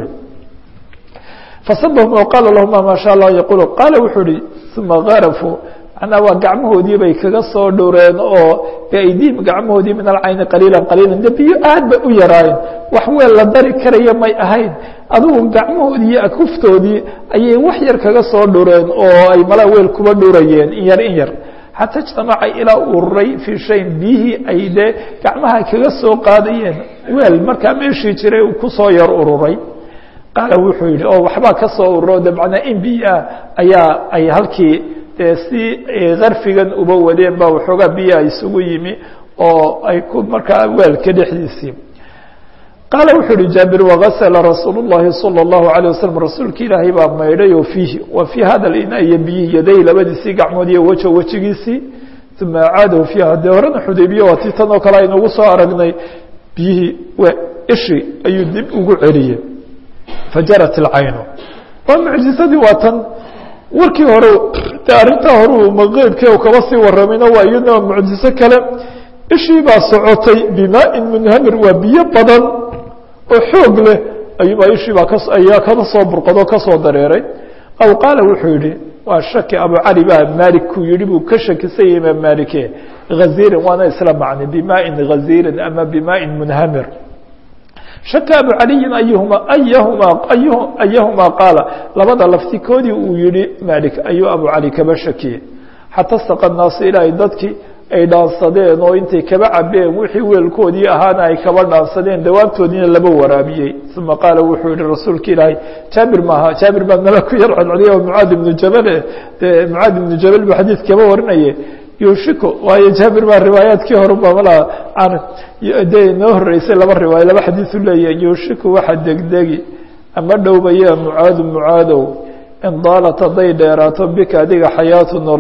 fasabahum oo qaala lahuma maa sha allah yaqulu qaala wuxuu uhi uma garafuu manaa waa gacmahoodii bay kaga soo dhureen oo biaydiihim gacmahoodii min alcayni qaliila qaliila de biyo aad bay u yaraayeen wax weel la dari karaya may ahayn adugu gacmahoodii iyo akuftoodii ayay wax yar kaga soo dhureen oo ay malaa weel kuba dhurayeen in yar in yar xataa ijtamaca ilaa ururay fii shayin biyihii ay dee gacmaha kaga soo qaadayeen weel markaa meeshii jiray uu kusoo yar ururay qaala wuxuu yidhi oo waxbaa ka soo ururo de macnaa in biyoah ayaa ay halkii dee si karfigan uba wadeen ba waxoogaa biyaha isugu yimi oo ay ku markaa weelka dhexdiisii qaala wuxuu uhi jaabir wagasla rasuul الlahi salى الlahu عalيه waslm rasuulka ilaahay baa maydhay oo fiihi wa fii hada ina iyo biyihi yaday labadiisii gacmood iyo wejo wejigiisii uma acaadahu fiiha dee horena xudaybiye waa tii tan oo kale aynugu soo aragnay biyihii ishi ayuu dib ugu celiyey fajarat اlcaynu waa mucjisadii waa tan warkii hore de arrintaa hore uu maqeybkii kaba sii waramayna waa iyadna mucjiso kale ishii baa socotay bimaain munhamir waa biyo badan oo xoog leh ayuubaa ishii baa ka ayaa kada soo burqado kasoo dareeray aw qaala wuxuu yihi waa shaki abu cali baa maalik kuu yihi buu ka shakisan yahay imaam maalike haziirin waana isla macnay bimaain haziirin ama bimaain munhamir shaka abu caliyin ayuhuma ayahuma ayahumaa qaala labada laftikoodii uu yihi malik ayuu abu cali kaba shakiyey xata saqa naasu ilaahay dadkii ay dhaansadeen oo intay kaba cabeen wixii weelkoodii ahaana ay kaba dhaansadeen dawaabtoodiina laba waraabiyey uma qaala wuxuu yihi rasuulka ilaahay jaabir maaha jaabir baa nala ku yar codcodiya oo mucaad ibnu jabale dee mucaad ibnu jabal buu xadiid kaba warinaye yushiko waayo jaabir baa riwaayaadkii horuba malaa de noo horeysay laba riwaayo laba xadiisu leeyahay yushiko waxa degdegi ama dhowbaya mucaadu mucaadow in daalat hadday dheeraato bika adiga xayaatu nool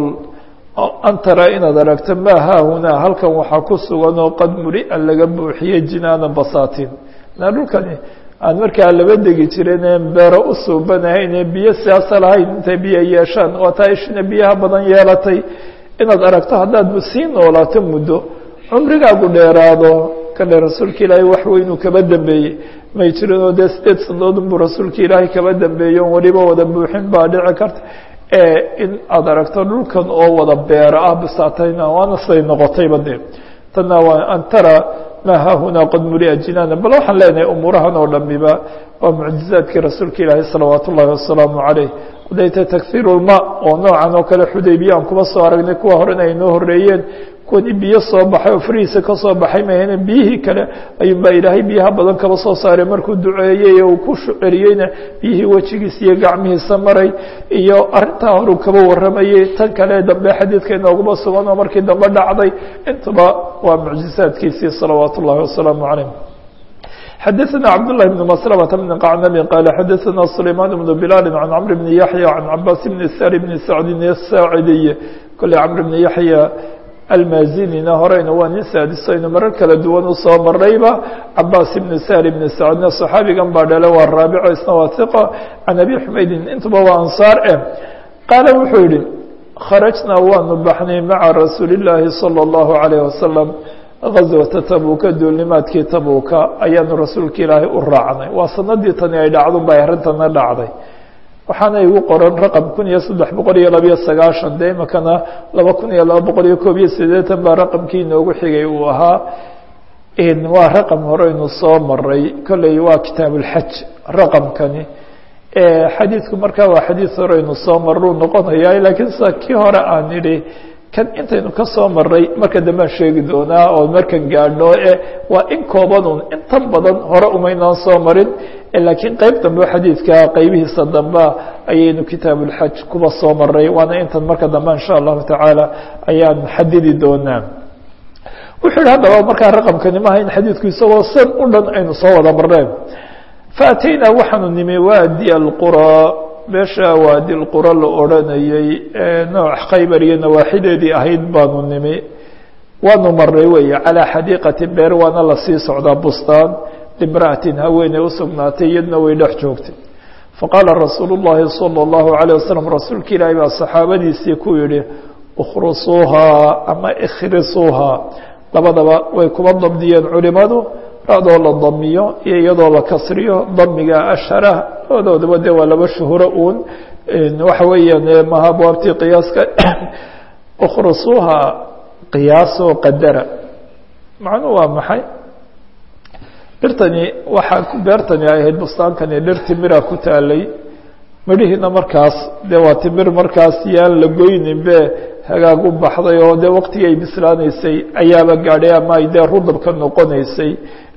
an taraa inaad aragto maa haahunaa halkan waxaa ku sugan oo qad mulia laga buuxiyey jinaanan basaatiin na dhulkani aan markaa laba degi jiren een beero u suubanahayn ee biyo siyaasa lahayn intay biyo yeeshaan waa taa ishina biyaha badan yeelatay inaad aragto haddaad sii noolaato muddo cumrigaagu dheeraado kale rasuulka ilaahay wax weynuu kaba dambeeyey may jirin oo dee sideed sanadood unbuu rasuulka ilaahay kaba dambeeyo on weliba wada buuxin baa dhici karta in aad aragto dhulkan oo wada beero ah bisaatayna waana siday noqotayba de tanna waa an tara maa haahunaa qad mulia jinaana bal waxaan leenahay umuurahan oo dhamiba waa mucjizaadkii rasuulka ilaahi salawaat ullahi wasalaamu caleyh hadayta takhiir lma oo noocan oo kale xudaybiya aan kuba soo aragnay kuwa horena ay noo horeeyeen kuwani biyo soo baxay oo farihiisa ka soo baxay mahayne biyihii kale ayuunbaa ilaahay biyaha badan kaba soo saaray markuu duceeyey uu ku celiyeyna biyihii wejigiisa iyo gacmihiisa maray iyo arintaa horuu kaba waramayey tan kale dambe xadiidka inooguma sugan oo markii dambe dhacday intuba waa mucjizaadkiisii salawaat ullahi wasalaamu calayh xadaثna cabdاللahi بن مسلمة بن qacnbi qال xadaثna سlayman بن بlال عan cمr بن yaحyى عan cabاs بن sar بن sacdi الsaacidiy kole cمr بن yaحyى almazinina horeyna waa nin saadisaynu marar kala duwan usoo marayba cabaas ibn sar ibn sacdna صaxaabigan baa dhale waa raabico isna waa hiqa can abi xumaydin intuba waa ansaar eh qaala wuxuu yihi kharajnaa waanu baxnay maca rasuuli الlaahi salى الlahu عalيه wasalam gazwata tabuuka duulnimaadkii tabuuka ayaanu rasuulka ilaahay u raacnay waa sanadii tani ay dhacdun bay arrintana dhacday waxaana igu qoran raqam kun iyo saddex boqol iyo labayo sagaashan dee imakana laba kun iyo laba boqol iyo koob iyo siddeetan baa raqamkii inoogu xigay uu ahaa waa raqam horeynu soo maray kolley waa kitaabulxaj raqamkani xadiidku markaa waa xadiid horeynu soo maruu noqonaya laakiin sa kii hore aan idhi kan intaynu ka soo maray marka dambaan sheegi doonaa oo markan gaadho e waa in koobanun intan badan hore umaynaan soo marin laakiin qeyb dambe xadiidka qeybihiisa dambe ayaynu kitaabulxaj kuba soo maray waana intan marka dambe insha allahu tacaala ayaan xadidi doonaa wuxuu yihi haddaba markaa raqamkani maaha in xadiidku isagoo san u dhan aynu soo wada marneen faataynaa waxaanu nimi waadi alqura meesha waadi lqura la odranayey nooc khaybar iyo nawaaxideedii ahayd baanu nimi waanu maray weeye calaa xadiiqati beer waana lasii socdaa bustaan limra'atin haweeney usugnaatay iyadna way dhex joogtay faqaala rasuulu llahi salى اllahu عalيه wasalam rasuulka ilaahi baa saxaabadiisii ku yihi اkhrusuuhaa ama ikhrisuuhaa labadaba way kuba dabdiyeen culimadu radoo la damiyo iyo iyadoo la kasriyo damiga ashara labadoodaba de waa laba shuhuro uun waxa weeyaan maha abwaabtii qiyaaska ukhrusuuha qiyaasoo qadara macnuu waa maxay dhirtani waxaa beertani ay ahayd bustaankani dhir timira ku taalay midhihiina markaas de waa timir markaas yaan la goynin be hagaag u baxday oo de waqtigii ay bislaanaysay ayaaba gaadhay ama ay dee rudabka noqonaysay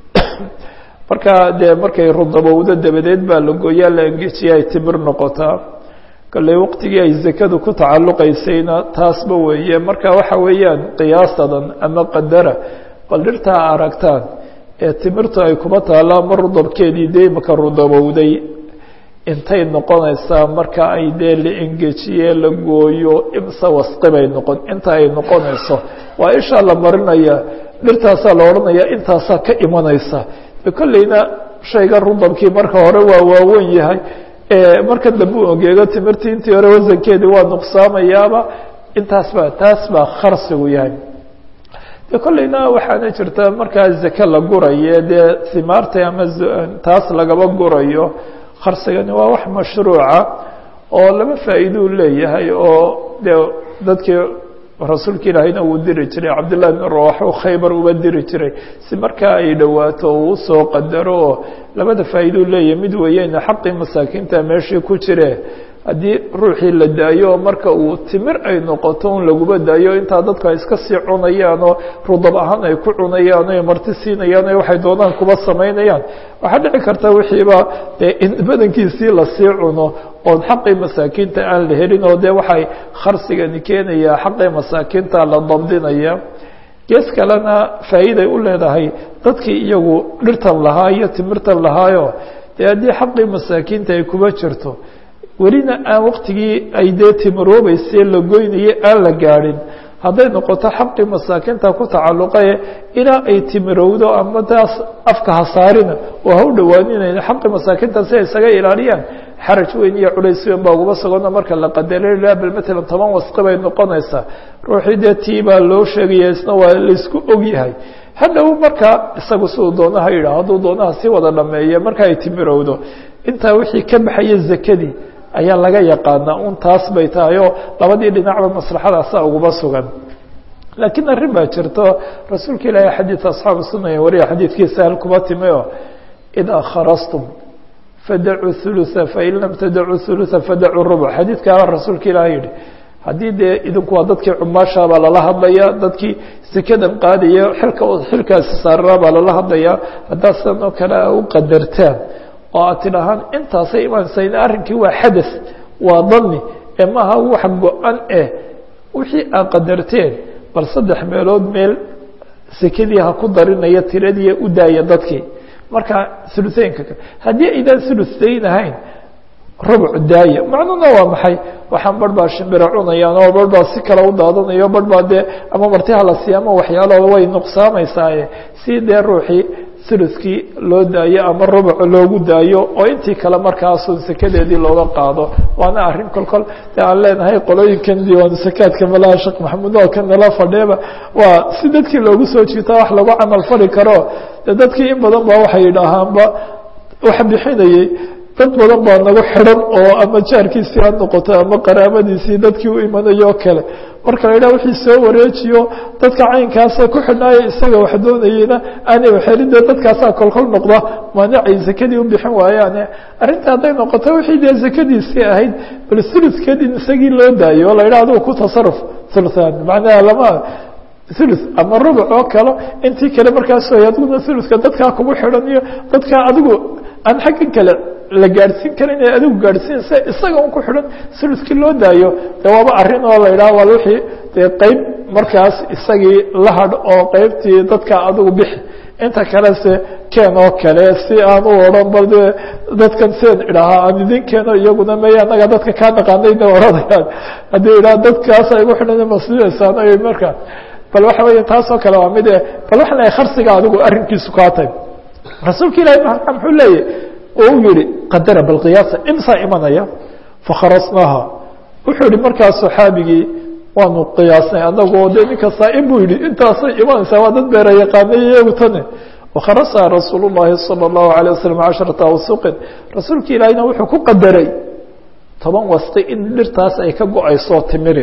marka dee markay rudabowdo dabadeed baa la gooyaa la engejiya ay timir noqotaa kale waqtigii ay zakadu ku tacalluqaysayna taasba weeye marka waxa weeyaan qiyaasadan ama qadara bal dhirtaa aragtaan ee timirtu ay kuma taalla ama rudabkeedii dee imaka rudabowday intay noqonaysaa marka ay dee la engejiye la gooyo imse wasqi bay noqon inta ay noqonayso waa ishaa la marinaya dhirtaasaa la odhanaya intaasaa ka imanaysa kolleyna shayga rudabkii marka hore waa waawen yahay marka dambe u ogeego timirtii intii hore wasankeedii waa nuqsaamayaaba intaas baa taas baa kharsigu yahay de kolleyna waxaana jirta markaa zake la gurayo dee himaarta ama taas lagaba gurayo kharsigani waa wax mashruuca oo laba faa'iidou leeyahay oo de dadkii rasuulka ilaahayna uu diri jiray cabdillahi bn rawax u khaybar uba diri jiray si markaa ay dhowaato uu usoo qadaro oo labada faa'iidou leeyahay mid weeyeyna xaqii masaakiinta meeshii ku jire haddii ruuxii la daayo oo marka uu timir ay noqoto un laguba daayo intaa dadku ay iska sii cunayaan oo rudab ahaan ay ku cunayaan o marti siinayaan o waxay doonaan kuba samaynayaan waxaa dhici karta wixiiba dee in badankiisii lasii cuno oon xaqii masaakiinta aan la helin oo dee waxay kharsigani keenayaa xaqii masaakiinta la dabdinaya gees kalena faa'iiday u leedahay dadkii iyagu dhirtan lahaa iyo timirtan lahaayo dee haddii xaqii masaakiinta ay kuba jirto welina aan waqtigii ay dee timiroobayse la goynayay aan la gaadhin hadday noqoto xaqii masaakiinta ku tacalluqaye ilaa ay timirowdo ama taas afka hasaarina oo ha u dhowaaninayna xaqii masaakiinta si ay isaga ilaaliyaan xaraj weyn iyo culays weyn baa uguba sugano marka la qadaro ilaa bal matalan toban wasqi bay noqonaysaa ruuxii dee tii baa loo sheegaya isna waa laysku og yahay hadhow markaa isagu siduu doonaha yidhaah hadduu doonaha si wada dhameeya marka ay timirowdo intaa wixii ka baxaya zakadii ayaa laga yaqaanaa un taas bay tahay oo labadii dhinacba maslaxadaasa uguba sugan laakiin arrin baa jirto rasuulka ilaahay xadiid asxaabu sunaya wariya xadiidkiisa hal kuma timi oo idaa kharastum fadacuu hulutha fain lam tadacuu hulutha fadacuu rubuc xadiidkaaba rasuulka ilaah yihi haddii dee idinku waa dadkii cumaasha baa lala hadlaya dadkii sekadan qaadaya xilka xilkaasi saarara baa lala hadlaya haddaad sidan oo kale a u qadartaan oo aad tidhahaan intaasay imaansayn arrinkii waa xadath waa dani ee maaha wax go-an eh wixii aad qadarteen bal saddex meelood meel sekadii ha ku darinaya tiradii u daaya dadkii marka uluseynka haddii aydaan uluseyn ahayn rubuc daaya macnuhuna waa maxay waxaan barh baa shimbira cunayaan oo barh baa si kale u daadanayo barh baa dee ama martiha la siiya ama waxyaalo way nuqsaameysaaye si dee ruuxii uluskii loo daayo ama rubuc loogu daayo oo intii kale markaasun sekadeedii looga qaado waana arrin kol kol de aan leenahay qolooyinkan diiwaanu sakaadka malaha sheekh maxamuud oo ka nala fadheeba waa si dadkii loogu soo jiitaa wax lagu camal fali karo de dadkii in badan ba waxay yidhaahaanba wax bixinayey dad badan baa nagu xidhan oo ama jaarkiisii ha noqoto ama qaraabadiisii dadkii u imanayo o kale marka la yidhaha wixii soo wareejiyo dadka caynkaasa ku xidhnaayo isaga wax doonayeyna aanay waxelin dee dadkaasaa kolkol noqda maanacay zakadii u bixin waayaane arrinta hadday noqoto wixii dee zakadiisii ahayd bal suludkeed in isagii loo daayo o la yidhaha adigu ku tasaruf uluan macnaha lama ulu ama rubuc oo kale intii kale markaas adiguna uluka dadkaa kugu xidhan iyo dadkaa adigu aan xaggan kale la gaadhsiin karin ee adigu gaadhsiinsa isaga un ku xidhan suludkii loo daayo de waaba arrin oo la yidhaha waa wixii dee qeyb markaas isagii la hadh oo qeybtii dadka adigu bixi inta kalese keen oo kale si aan u odhan bal de dadkan seen idhahaa aan idin keeno iyaguna may annaga dadka kaa naqaanayna odhanayaan haddii idhaha dadkaasa igu xidhan maslidaysaan ay markaa bal waxa weya taasoo kale waa mid bal waxaan leeyahay kharsiga adigu arrinkiisu kaa tay rasuulka ilahi maa muxuu leeyahy oo u yihi qadara balqiyaasa imsaa imanaya fakharasnaaha wuxuu yihi markaas saxaabigii waanu qiyaasnay anagoo de ninka saa-in buu yihi intaasay imanaysaa waa dad beera yaqaanay iyagu tane wakharasa rasuul llahi salى اllahu alيه waslm casharata awsuqin rasuulka ilaahina wuxuu ku qadaray toban wasti in dhirtaas ay ka go-ayso timiri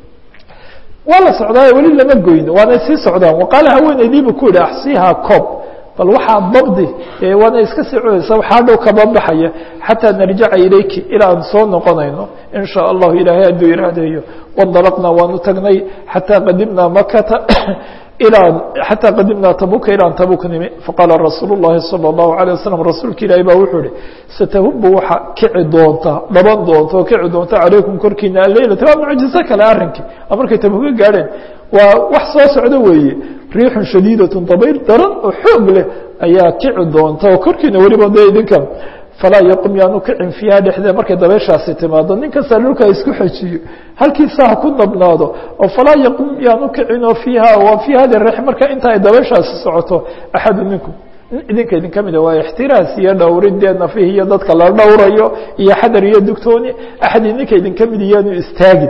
waa la socdaayo weli lama goyn waanay sii socdaan waqaala haweeneydiibu ku yihi axsiihaa coob bal waxaa dabdi waana iska sii cunaysa waxaa dhow kaba baxaya xataa narjaca ilayki ilaa aan soo noqonayno in shaa allahu ilaahay hadduu iraadeeyo wandalaqnaa waanu tagnay xataa qadimnaa makata ilaa xataa qadimnaa tabuka ilaan tabuk nimi faqaala rasuul llahi salى اllahu alيه wasalam rasuulka ilaahi baa wuxuu ihi satahubu waxa kici doonta dhaban doonta oo kici doonta calaykum korkiina alleylata waa mucjizo kale arrinkii oo markay tabuka gaadheen waa wax soo socdo weeye riixun shadiidat dabayl daran oo xoog leh ayaa kici doonta oo korkiina weliba de idinka falaa yaqum yaanu kicin fiiha dhexdeed markay dabeyshaasi timaado nin kasta dhulka isku xejiyo halkiisa ha ku nabnaado oo falaa yaqum yaanu kicin oo fiiha wa fii hadi rex marka inta ay dabeyshaasi socoto axadu minkum idinka idin ka mida waa ixtiraas iyo dhowridee nafih iyo dadka la dhowrayo iyo xadar iyo dugtooni axad idinka idin ka mid iyaanu istaagin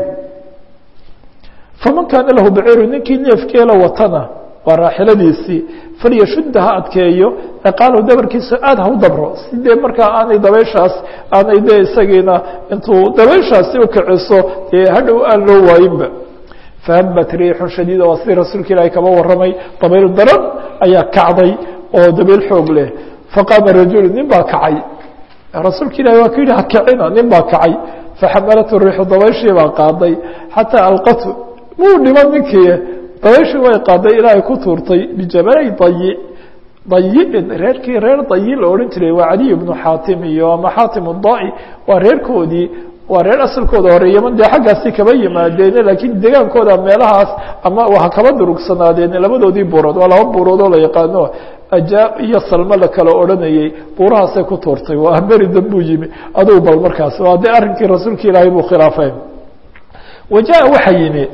faman kaana lahu baciiru ninkii neefkeela watana waa raaxiladiisii falyashudda ha adkeeyo ciqaalahu dabarkiisa aada ha u dabro sidee markaa aanay dabeyshaas aanay dee isagiina intuu dabeyshaasi ukiciso dee hadhow aan loo waayinba fahabat riixun shadiida waa sidii rasuulka ilaahi kaba warramay dabayl daran ayaa kacday oo dabayl xoog leh faqaama rajulu nin baa kacay rasuulka ilahi waa ku yihi ha kicina nin baa kacay faxamalathu riixu dabayshii baa qaaday xataa alqatu muu dhiman ninkii dabayshii way qaaday ilaahay ku tuurtay bijabalay dayi dayiin reerkii reer dayi la odhan jiray waa caliy bnu xaatim iyo ama xaatim udai waa reerkoodii waa reer asalkooda hore yaman dee xaggaasi kaba yimaadeene laakiin degaankooda meelahaas ama ha kaba durugsanaadeen labadoodii buurood waa laba buurood oo la yaqaano ajaa iyo salmo la kala odhanayey buurahaasay ku tuurtay waa beri dambuu yimi adugu bal markaas waa dee arrinkii rasuulka ilaahay buu khilaafay waja waxaa yimi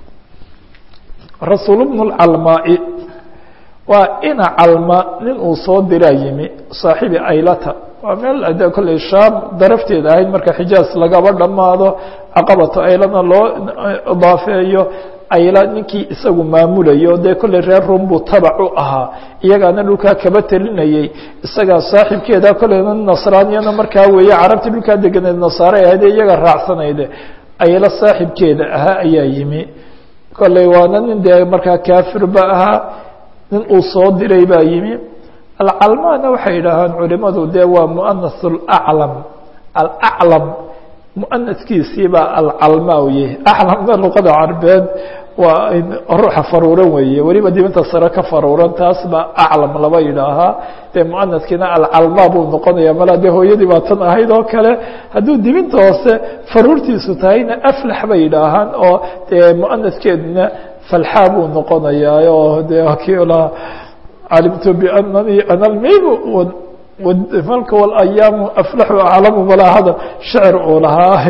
rasuul bnu lcalmaai waa ina calma nin uu soo diraa yimi saaxibi aylata waa meel de kolley shaam darafteeda ahayd marka xijaaz lagaba dhammaado caqabatu aylana loo idaafeeyo ayla ninkii isagu maamulayo dee kolley reer rum buu tabac u ahaa iyagaana dhulkaa kaba telinayey isagaa saaxibkeeda kolleyna nasraaniyana markaa weeye carabtii dhulkaa deganeed nasaare ahayd iyaga raacsanayde ayla saaxibkeeda ahaa ayaa yimi kolley waana nin dee markaa kaafirba ahaa nin uu soo diray baa yimi alcalmaana waxay yidhaahaan culimadu dee waa muanas alaclam alaclam muanaskiisii baa alcalmaa u yahay aclamna luqada carbeed waa ruuxa faruuran weeye weliba dibinta sare ka faruuran taas baa aclam laba yidhaahaa dee muanaskiina alcalmaa buu noqonaya mala dee hooyadii baa tan ahayd oo kale hadduu dibinta hoose faruurtiisu tahayna aflax bay yidhaahaan oo dee muanaskeeduna falxaa buu noqonayaa oo dee kii lahaa calimtu biananii ana lmimu malka walayaamu aflaxu aclamu malaa hadal shecir uu lahaa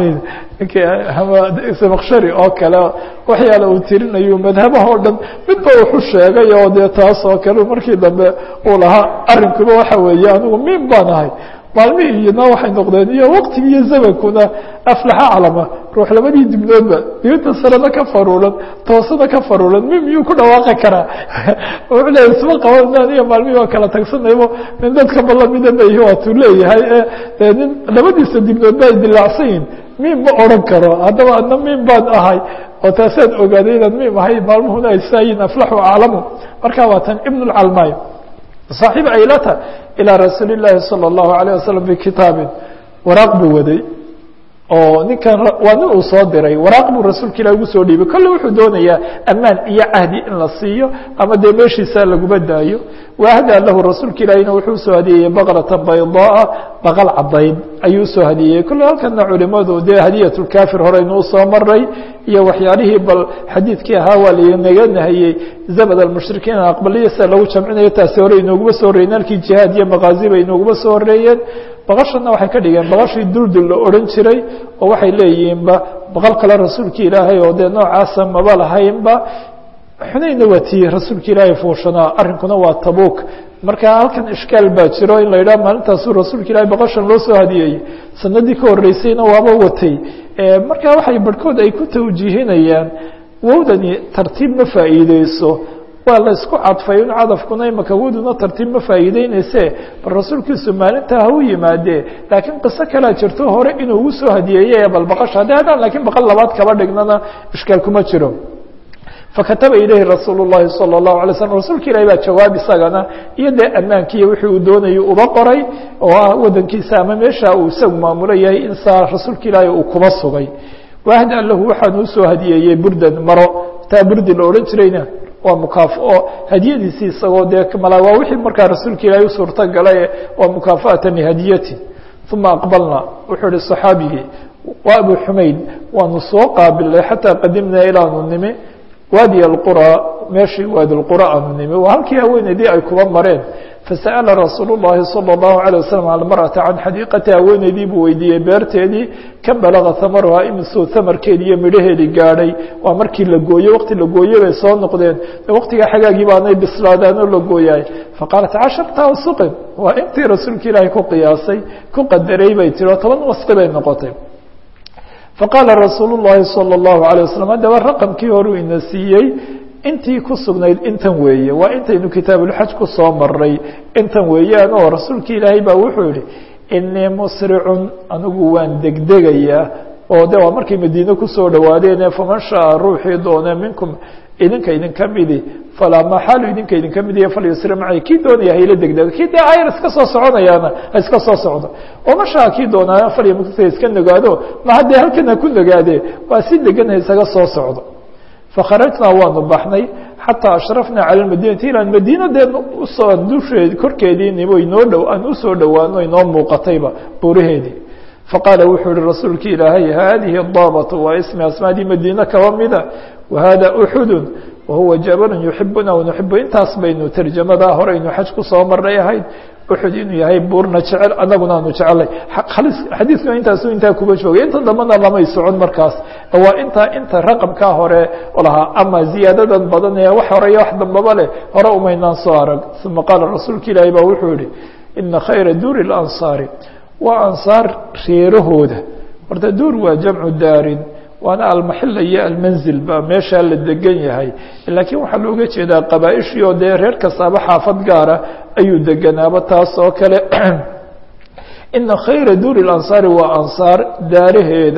ninkii oo kale waxyaala uu tirinayo madhabaha o dhan midba wuxu sheegay oo dee taas oo kale markii dambe uu lahaa arrinkuba waxa weeye anigu min baan ahay maalmihii iyona waxay noqdeen iyo waqtigi iyo zamankuna aflaxa calama ruux labadii dibnoodba dibinta sarena ka faruulan toosana ka faruulan mi miyuu ku dhawaaqi karaa wuxuu leeyahy isma qaban iyo maalmihii waa kala tagsanaybo nin dadka balamida ba waatuu leeyahay ee nin labadiisa dibnoodba ay dilaacsan yihin mim ma odran karo haddaba adna mim baan ahay oo taasaan ogaaday inaan mim ahay maalmuhuna ay saayiin aflaxu aclamu marka waa tan ibn lcalmaay صaaxiib aylata ilىa rasuuli الlahi salى الlahu عalيه wasalam bikitaabin waraaq buu waday oo ninkan waa nin uu soo diray waraaq buu rasuulka ilah ugu soo dhiibay kolle wuxuu doonayaa amaan iyo cahdi in la siiyo ama dee meeshiisa laguma daayo waahdaa lahu rasuulka ilahina wuxuu usoo hadiyeeyey baqrata baydaaa baqal cadayd ayuu usoo hadiyeeyey kolle halkana culimadu dee hadiyat lkafir horeynu usoo maray iyo waxyaalihii bal xadiidkii ahaa waa lanaga nahiyey zabad almushrikiin aqbaliyasa lagu jamcinayo taasi hore inooguma soo horreyen halkii jihaad iyo maqaazi bay inooguma soo horeeyeen baqashana waxay ka dhigeen baqashii duldul la odhan jiray oo waxay leeyihiinba baqal kale rasuulka ilaahay oo dee noocaasa maba lahaynba xunayna waa tii rasuulka ilaahay fuushanaa arrinkuna waa tabuuk marka halkan ishkaal baa jiro in la yidhaha maalintaasuu rasuulka ilahay baqashan loo soo hadiyeeyey sanadii ka horreysayna waaba watay marka waxay barhkood ay ku tawjiihinayaan wowdani tartiib ma faa'iideyso waa la isku cadfay in cadafkuna imaka wowduna tartiib ma faa'iideyneyse bal rasuulkiisu maalintaa ha u yimaadee laakiin qiso kalea jirto hore inuu ugu soo hadiyeeye bal baqasha haddii haddaan laakiin baqal labaad kaba dhignana ishkaal kuma jiro fakataba ilayhi rasuul الlahi salى الlahu alay slm rasuulka ilahi baa jawaab isagana iyo dee ammaankiiyo wixii uu doonayay uba qoray oo ah wadankiisa ama meesha uu isagu maamulo yahay in saa rasuulka ilaahi uu kuba sugay wahda lahu waxaan usoo hadiyeeyey burdan maro taa burdi la odhan jirayna waa mukaafao hadiyadiisii isagoo dee mala waa wixii markaa rasuulka ilaahi u suurto galay waa mukaafaatan lihadiyati uma aqbalna wuxuu ihi صaxaabigii waa abu xumayd waanu soo qaabilnay xataa qadimnaa ilaanu nimi waadi اqurى meeshii waadi اqurى aanu nimi waa halkii haweeneydii ay kuba mareen fasa'ala rasuul الlahi salى الlahu عalيه waslm almarأata can xadiiqati haweeneydii buu weydiiyey beerteedii ka balaga hamaruhaa imisuu hamarkeedi iyo midhaheedii gaadhay waa markii la gooye waqti la gooye bay soo noqdeen waqtigaa xagaagii baanay bislaadaan oo la gooyaay faqaalat casharta awsuqin waa intii rasuulka ilaahay ku qiyaasay ku qadaray bay tiri oo toban wasqi bay noqotay faqaala rasuul الlahi salى الlahu عalيه waslm haddaba raqamkii horuu ina siiyey intii ku sugnayd intan weeye waa intaynu kitaabulxaj ku soo maray intan weeyaan oo rasuulka ilaahay baa wuxuu yihi inii musricun anigu waan degdegayaa oo de waa markay madiine kusoo dhawaadeene faman shaaa ruuxii doone minkum idinka idinka midi falaa maxaalu idinka idinka midiya falyusri macay kii doonaya hayla degdego kii dee ayar iska soo soconayaana ha iska soo socdo oo mashaa kii doonaa falyamukta iska nagaado ma haddee halkan ha ku nagaade waa si degan ha isaga soo socdo fakharajnaa waanu baxnay xataa ashrafnaa cala madinati ilaan madiina dee usoo dusheed korkeedii nimo inoo dhow aan usoo dhowaano inoo muuqatayba buuraheedii faqaala wuxuu ihi rasuulka ilaahay haadihi daabatu waa ismi asmaadii madiine kaba mida wahada uxudun wahuwa jabalun yuxibuna wanuxibu intaas baynu tarjamadaa horeynu xaj kusoo maray ahayd uxud inuu yahay buurna jecel anaguna aanu jecelnay xadiidkuna intaasu intaa kuba joogay inta dambana lamay socon markaas waa intaa inta raqamkaa hore lahaa ama ziyaadadan badan ee wax hore iyo wax dambaba leh hore umaynaan soo arag uma qaala rasuulka ilaahi baa wuxuu yihi ina khayra duuri اlansaari waa ansaar reerahooda horta duur waa jamcu daarin waana almaxila iyo almanzil ba meeshaa la degan yahay laakiin waxaa looga jeedaa qabaaishii oo dee reer kastaaba xaafad gaara ayuu deganaaba taas oo kale ina khayra duuri اlansaari waa ansaar daaraheeda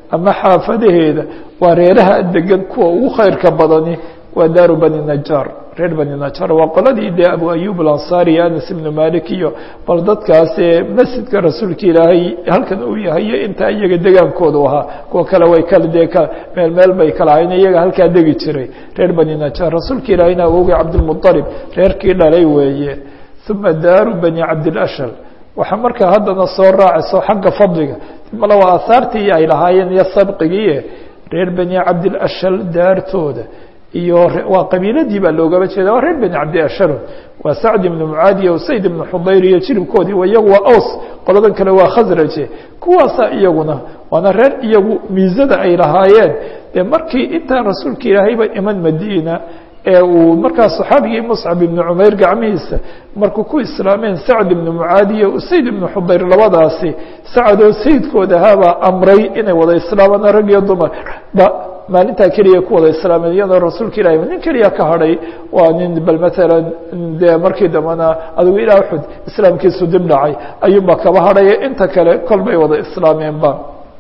ama xaafadaheeda waa reeraha degan kuwa ugu khayrka badani waa daaru bani najaar reer bani najaar waa qoladii dee abu ayub alansaari iyo anas ibnu malik iyo bal dadkaasee masjidka rasuulka ilaahay halkan uu yahay iyo intaa iyaga degaankoodu ahaa kuwa kale way kala dee meel meel bay kala ahayn iyaga halkaa degi jiray reer bani najaar rasuulka ilaahayna awogay cabdilmuطalib reerkii dhalay weeye uma daaru bani cabdilashal waxaa markaa haddana soo raacayso xagga fadliga male waa aahaartii ay lahaayeen iyo sabqigiie reer bani cabdilashal daartooda iyo waa qabiiladii baa loogaba jeeda waa reer bani cabdiashalo waa sacd ibnu mucaadi iyo sayd ibnu xudayr iyo jiribkoodii iyagu waa aws qoladan kale waa khasraje kuwaasa iyaguna waana reer iyagu miisada ay lahaayeen dee markii intaan rasuulka ilaahayba iman madiina ee uu markaa صaxaabigii mصcab ibnu cumayr gacmihiisa markuu ku islaameen sacd ibnu mucaadi iyo usayd ibnu xudayr labadaasi sacadoo sayidkood ahaabaa amray inay wada islaamaan rag iyo dumar ba maalintaa keliya ku wada islaameen iyadoo rasuulka ilahi nin keliya ka hadhay waa nin bal maalan dee markii dambena adigu ilaa uxud islaamkiisu dib dhacay ayuunbaa kaba hadhaya inta kale kol bay wada islaameenba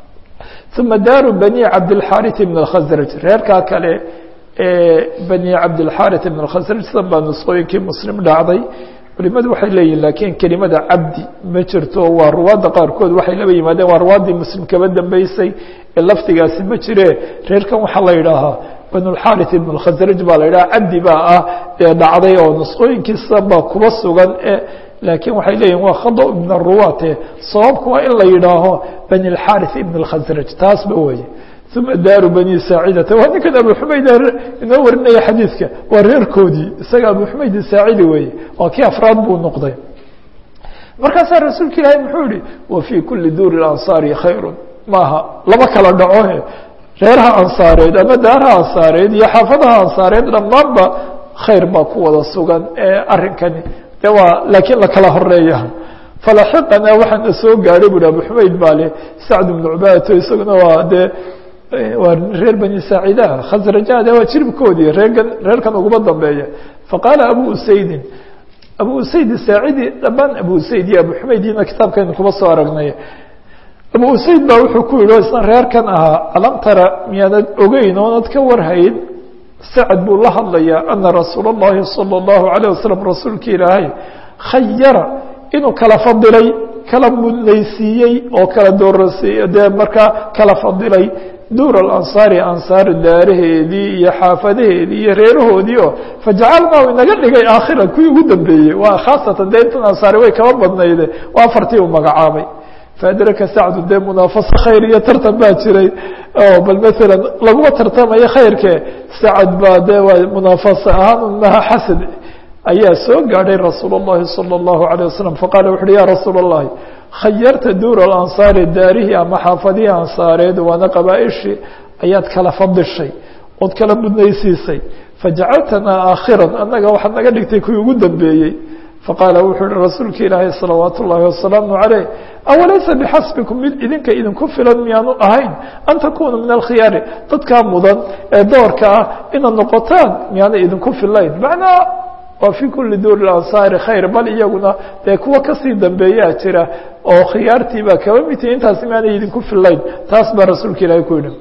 uma daaru bani cabdilxarit ibn اkhasraj reerkaa kale bani cabdilxarit ibn اkhasraj sidan baa nusqooyinkii muslim dhacday culimadu waxay leeyihin lakiin kelimada cabdi ma jirto waa ruwaadda qaarkood waxay laba yimaadeen waa ruwaaddii muslim kaba dambeysay ee lafdigaasi ma jire reerkan waxaa la yidhaahaa banulxarit ibn اkhasraj baa la yidhaha cabdi baa ah ee dhacday oo nusqooyinkii sidan baa kuba sugan e laakiin waxay leeyihin waa khada min aruwaate sababku waa in la yidhaaho bani اlxarith ibn اlkhasraj taasba weye uma daaru bani saacidata waa ninkan abu xumayd inoo warinaya xadiidka waa reerkoodii isaga abu xumayd saacidi weeye waa kii afraad buu noqday markaasaa rasuulka ilaahay muxuu yihi wa fii kuli duuri ansaari khayru maaha laba kala dhacohe reeraha ansaareed ama daaraha ansaareed iyo xaafadaha ansaareed dhammaanba khayr baa ku wada sugan ee arrinkani de waa laakiin lakala horeeya falaxiqana waxaana soo gaadhay buhi abu xumayd baa le sacd ibnu cubaadato isaguna waa dee waa reer bani saacidaha khasrajada waa jiribkoodii reerkan reerkan uguma dambeeya faqaala abu usaydin abu usayd saacidi dhammaan abu usayd iyo abu xumaydina kitaabkaynu kuma soo aragnay abu usayd baa wuxuu ku yihi isna reerkan ahaa alam tara miyaanad ogeyn oonad ka warhayn sacad buu la hadlayaa ana rasuula اllahi salى اllahu alayه wasalam rasuulka ilaahay khayara inuu kala fadilay kala mudnaysiiyey oo kala doorasiiy dee markaa kala fadilay duur alansaari ansaar daaraheedii iyo xaafadaheedii iyo reerahoodii oo fajacalnaa inaga dhigay aakhira kuwii ugu dambeeyey waa khaasatan dee intan ansaari way kaba badnayde waa afartii uu magacaabay faadraka sacdu dee munaafaso khayr iyo tartan baa jiray oo bal maalan laguma tartamayo khayrke sacad baa dee waa munaafaso ahaan maha xasad ayaa soo gaadhay rasuul الlahi salى الlahu عalيه wasalam faqaala wuxu uhi ya rasuul الlahi khayarta duur alansaari daarihii ama xaafadihii ansaareed waana qabaaishii ayaad kala fadishay ood kala mudnaysiisay fajacaltanaa aakhiran annaga waxaad naga dhigtay kuwii ugu dambeeyey faqaala wuxuu uhi rasuulka ilaahi salawaat ullahi wasalaamu عaleyh awalaysa bixasbikum mid idinka idinku filan miyaanu ahayn an takunuu min alkhiyaari dadkaa mudan ee doorka ah inaad noqotaan miyaana idinku filayn macnaa waa fii kuli duuri ansaari khayr bal iyaguna dee kuwa kasii dambeeyaa jira oo khiyaartii baa kaba midtihi intaasi maanay idinku filayn taas baa rasuulka ilaahay ku yihi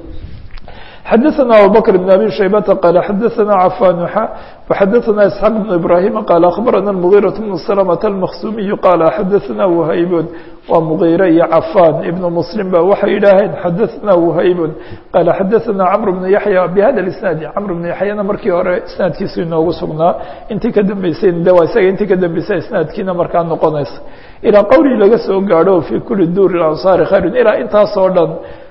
xadaثna abubakr بn abi shaybata qaala xadaثna cafan وxadaثna isxaaq بn ibrahima qaala akhbarana mغيraة bn slmة الmaksumiyu qaala xadaثna whaybun waa mغيre iyo cafan ibn mslim ba waxay yidhaaheen xadaثna whaybun qaala xadaثna cmr bn yaحya bhada isnaadi cmr bn yaحyana markii hore isnaadkiisu inoogu sugnaa intii ka dambeysay de waa isaga intii ka dambeysay isnaadkiina markaa noqonaysa ilaa qowlii laga soo gaadho fii kuli duuri ansaari khayru ilaa intaasoo dhan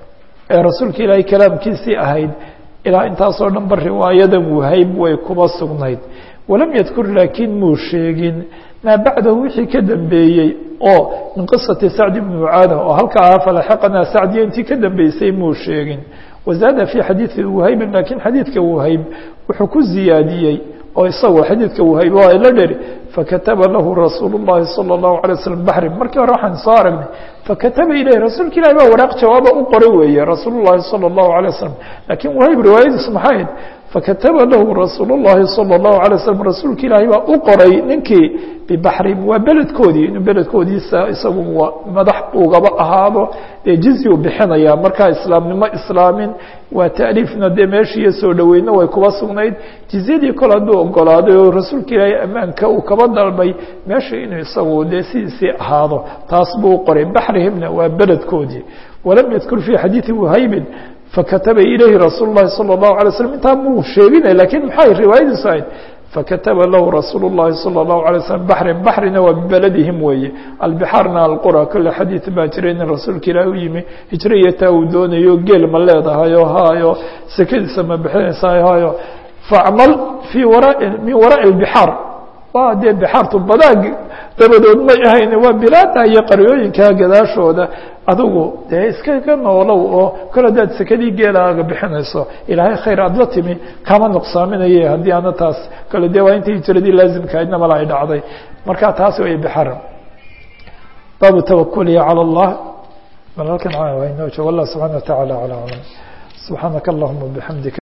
ee rasuulka ilaahay kalaamkiisii ahayd ilaa intaasoo dhan ba riwaayadan wahayb way kuba sugnayd walam yadkur laakiin muu sheegin maa bacdahu wixii ka dambeeyey oo min qisati sacd ibni mucaada oo halka ahaa falaxiqanaa sacdiya intii ka dambeysay muu sheegin wazaada fii xadiidi wahaybin laakiin xadiidka wahayb wuxuu ku ziyaadiyey oo isagoo xadiidka wahayb waa ila dheri fakataba lahu rasuul الlahi salى الlahu عalيه waslm baxri markii hore waxaan soo aragnay fakataba ilayh rasuulka ilahi baa waraaq jawaaba u qoray weeye rasuul الlahi salى الlahu عalيه waslm lakiin wahayb riwaayadiisu maxay ahayd fakataba lahu rasuul الlahi salى الlahu عalيه waslm rasuulka ilaahay baa u qoray ninkii bibaxrin waa beledkoodii inuu beledkoodiisa isagu madax ugaba ahaado dee jizi u bixinaya markaa islaamnimo islaamin waa taaliifna dee meeshiiyo soo dhoweyna way kuba sugnayd jizyadii kol hadduu ogolaaday oo rasuulka ilaahay ammaanka uu kaba dalbay meesha inuu isagu dee sidiisii ahaado taas buu u qoray baxrihimna waa beledkoodii walam yadkur fii xadiidi whaybin fakataba ilayhi rasuul الlahi salى الlahu عalay slm intaa muu sheeginay lakiin maxay riwaayadiisu ahayd fakataba lahu rasuul الlahi salى الlahu عalay slm baxrin baxrina waa bibeladihim weeye albixaarna alqura kole xadiid baa jiray nin rasuulka ilaah u yimi hijraiyo taa uu doonayo geel ma leedahayo hayo sekadiisa ma bixinaysaa hayo facmal fii wara min waraaءi اbixaar waa dee bixaartu badaag dabadood may ahayn waa bilaada iyo qaryooyinka gadaashooda adigu dee iskaga noolow oo kol haddaad sekadii geelaaga bixinayso ilaahay khayr aad la timi kama nuqsaaminaye haddii ana taas kale de waa inta hijiradii laazimkahaydna mala ay dhacday marka taas way bixaran baabu tawakulihi calى اllah bal halkan inoo joog allah subxana wa taعala alى aclam subxaanaka allahuma bixamdika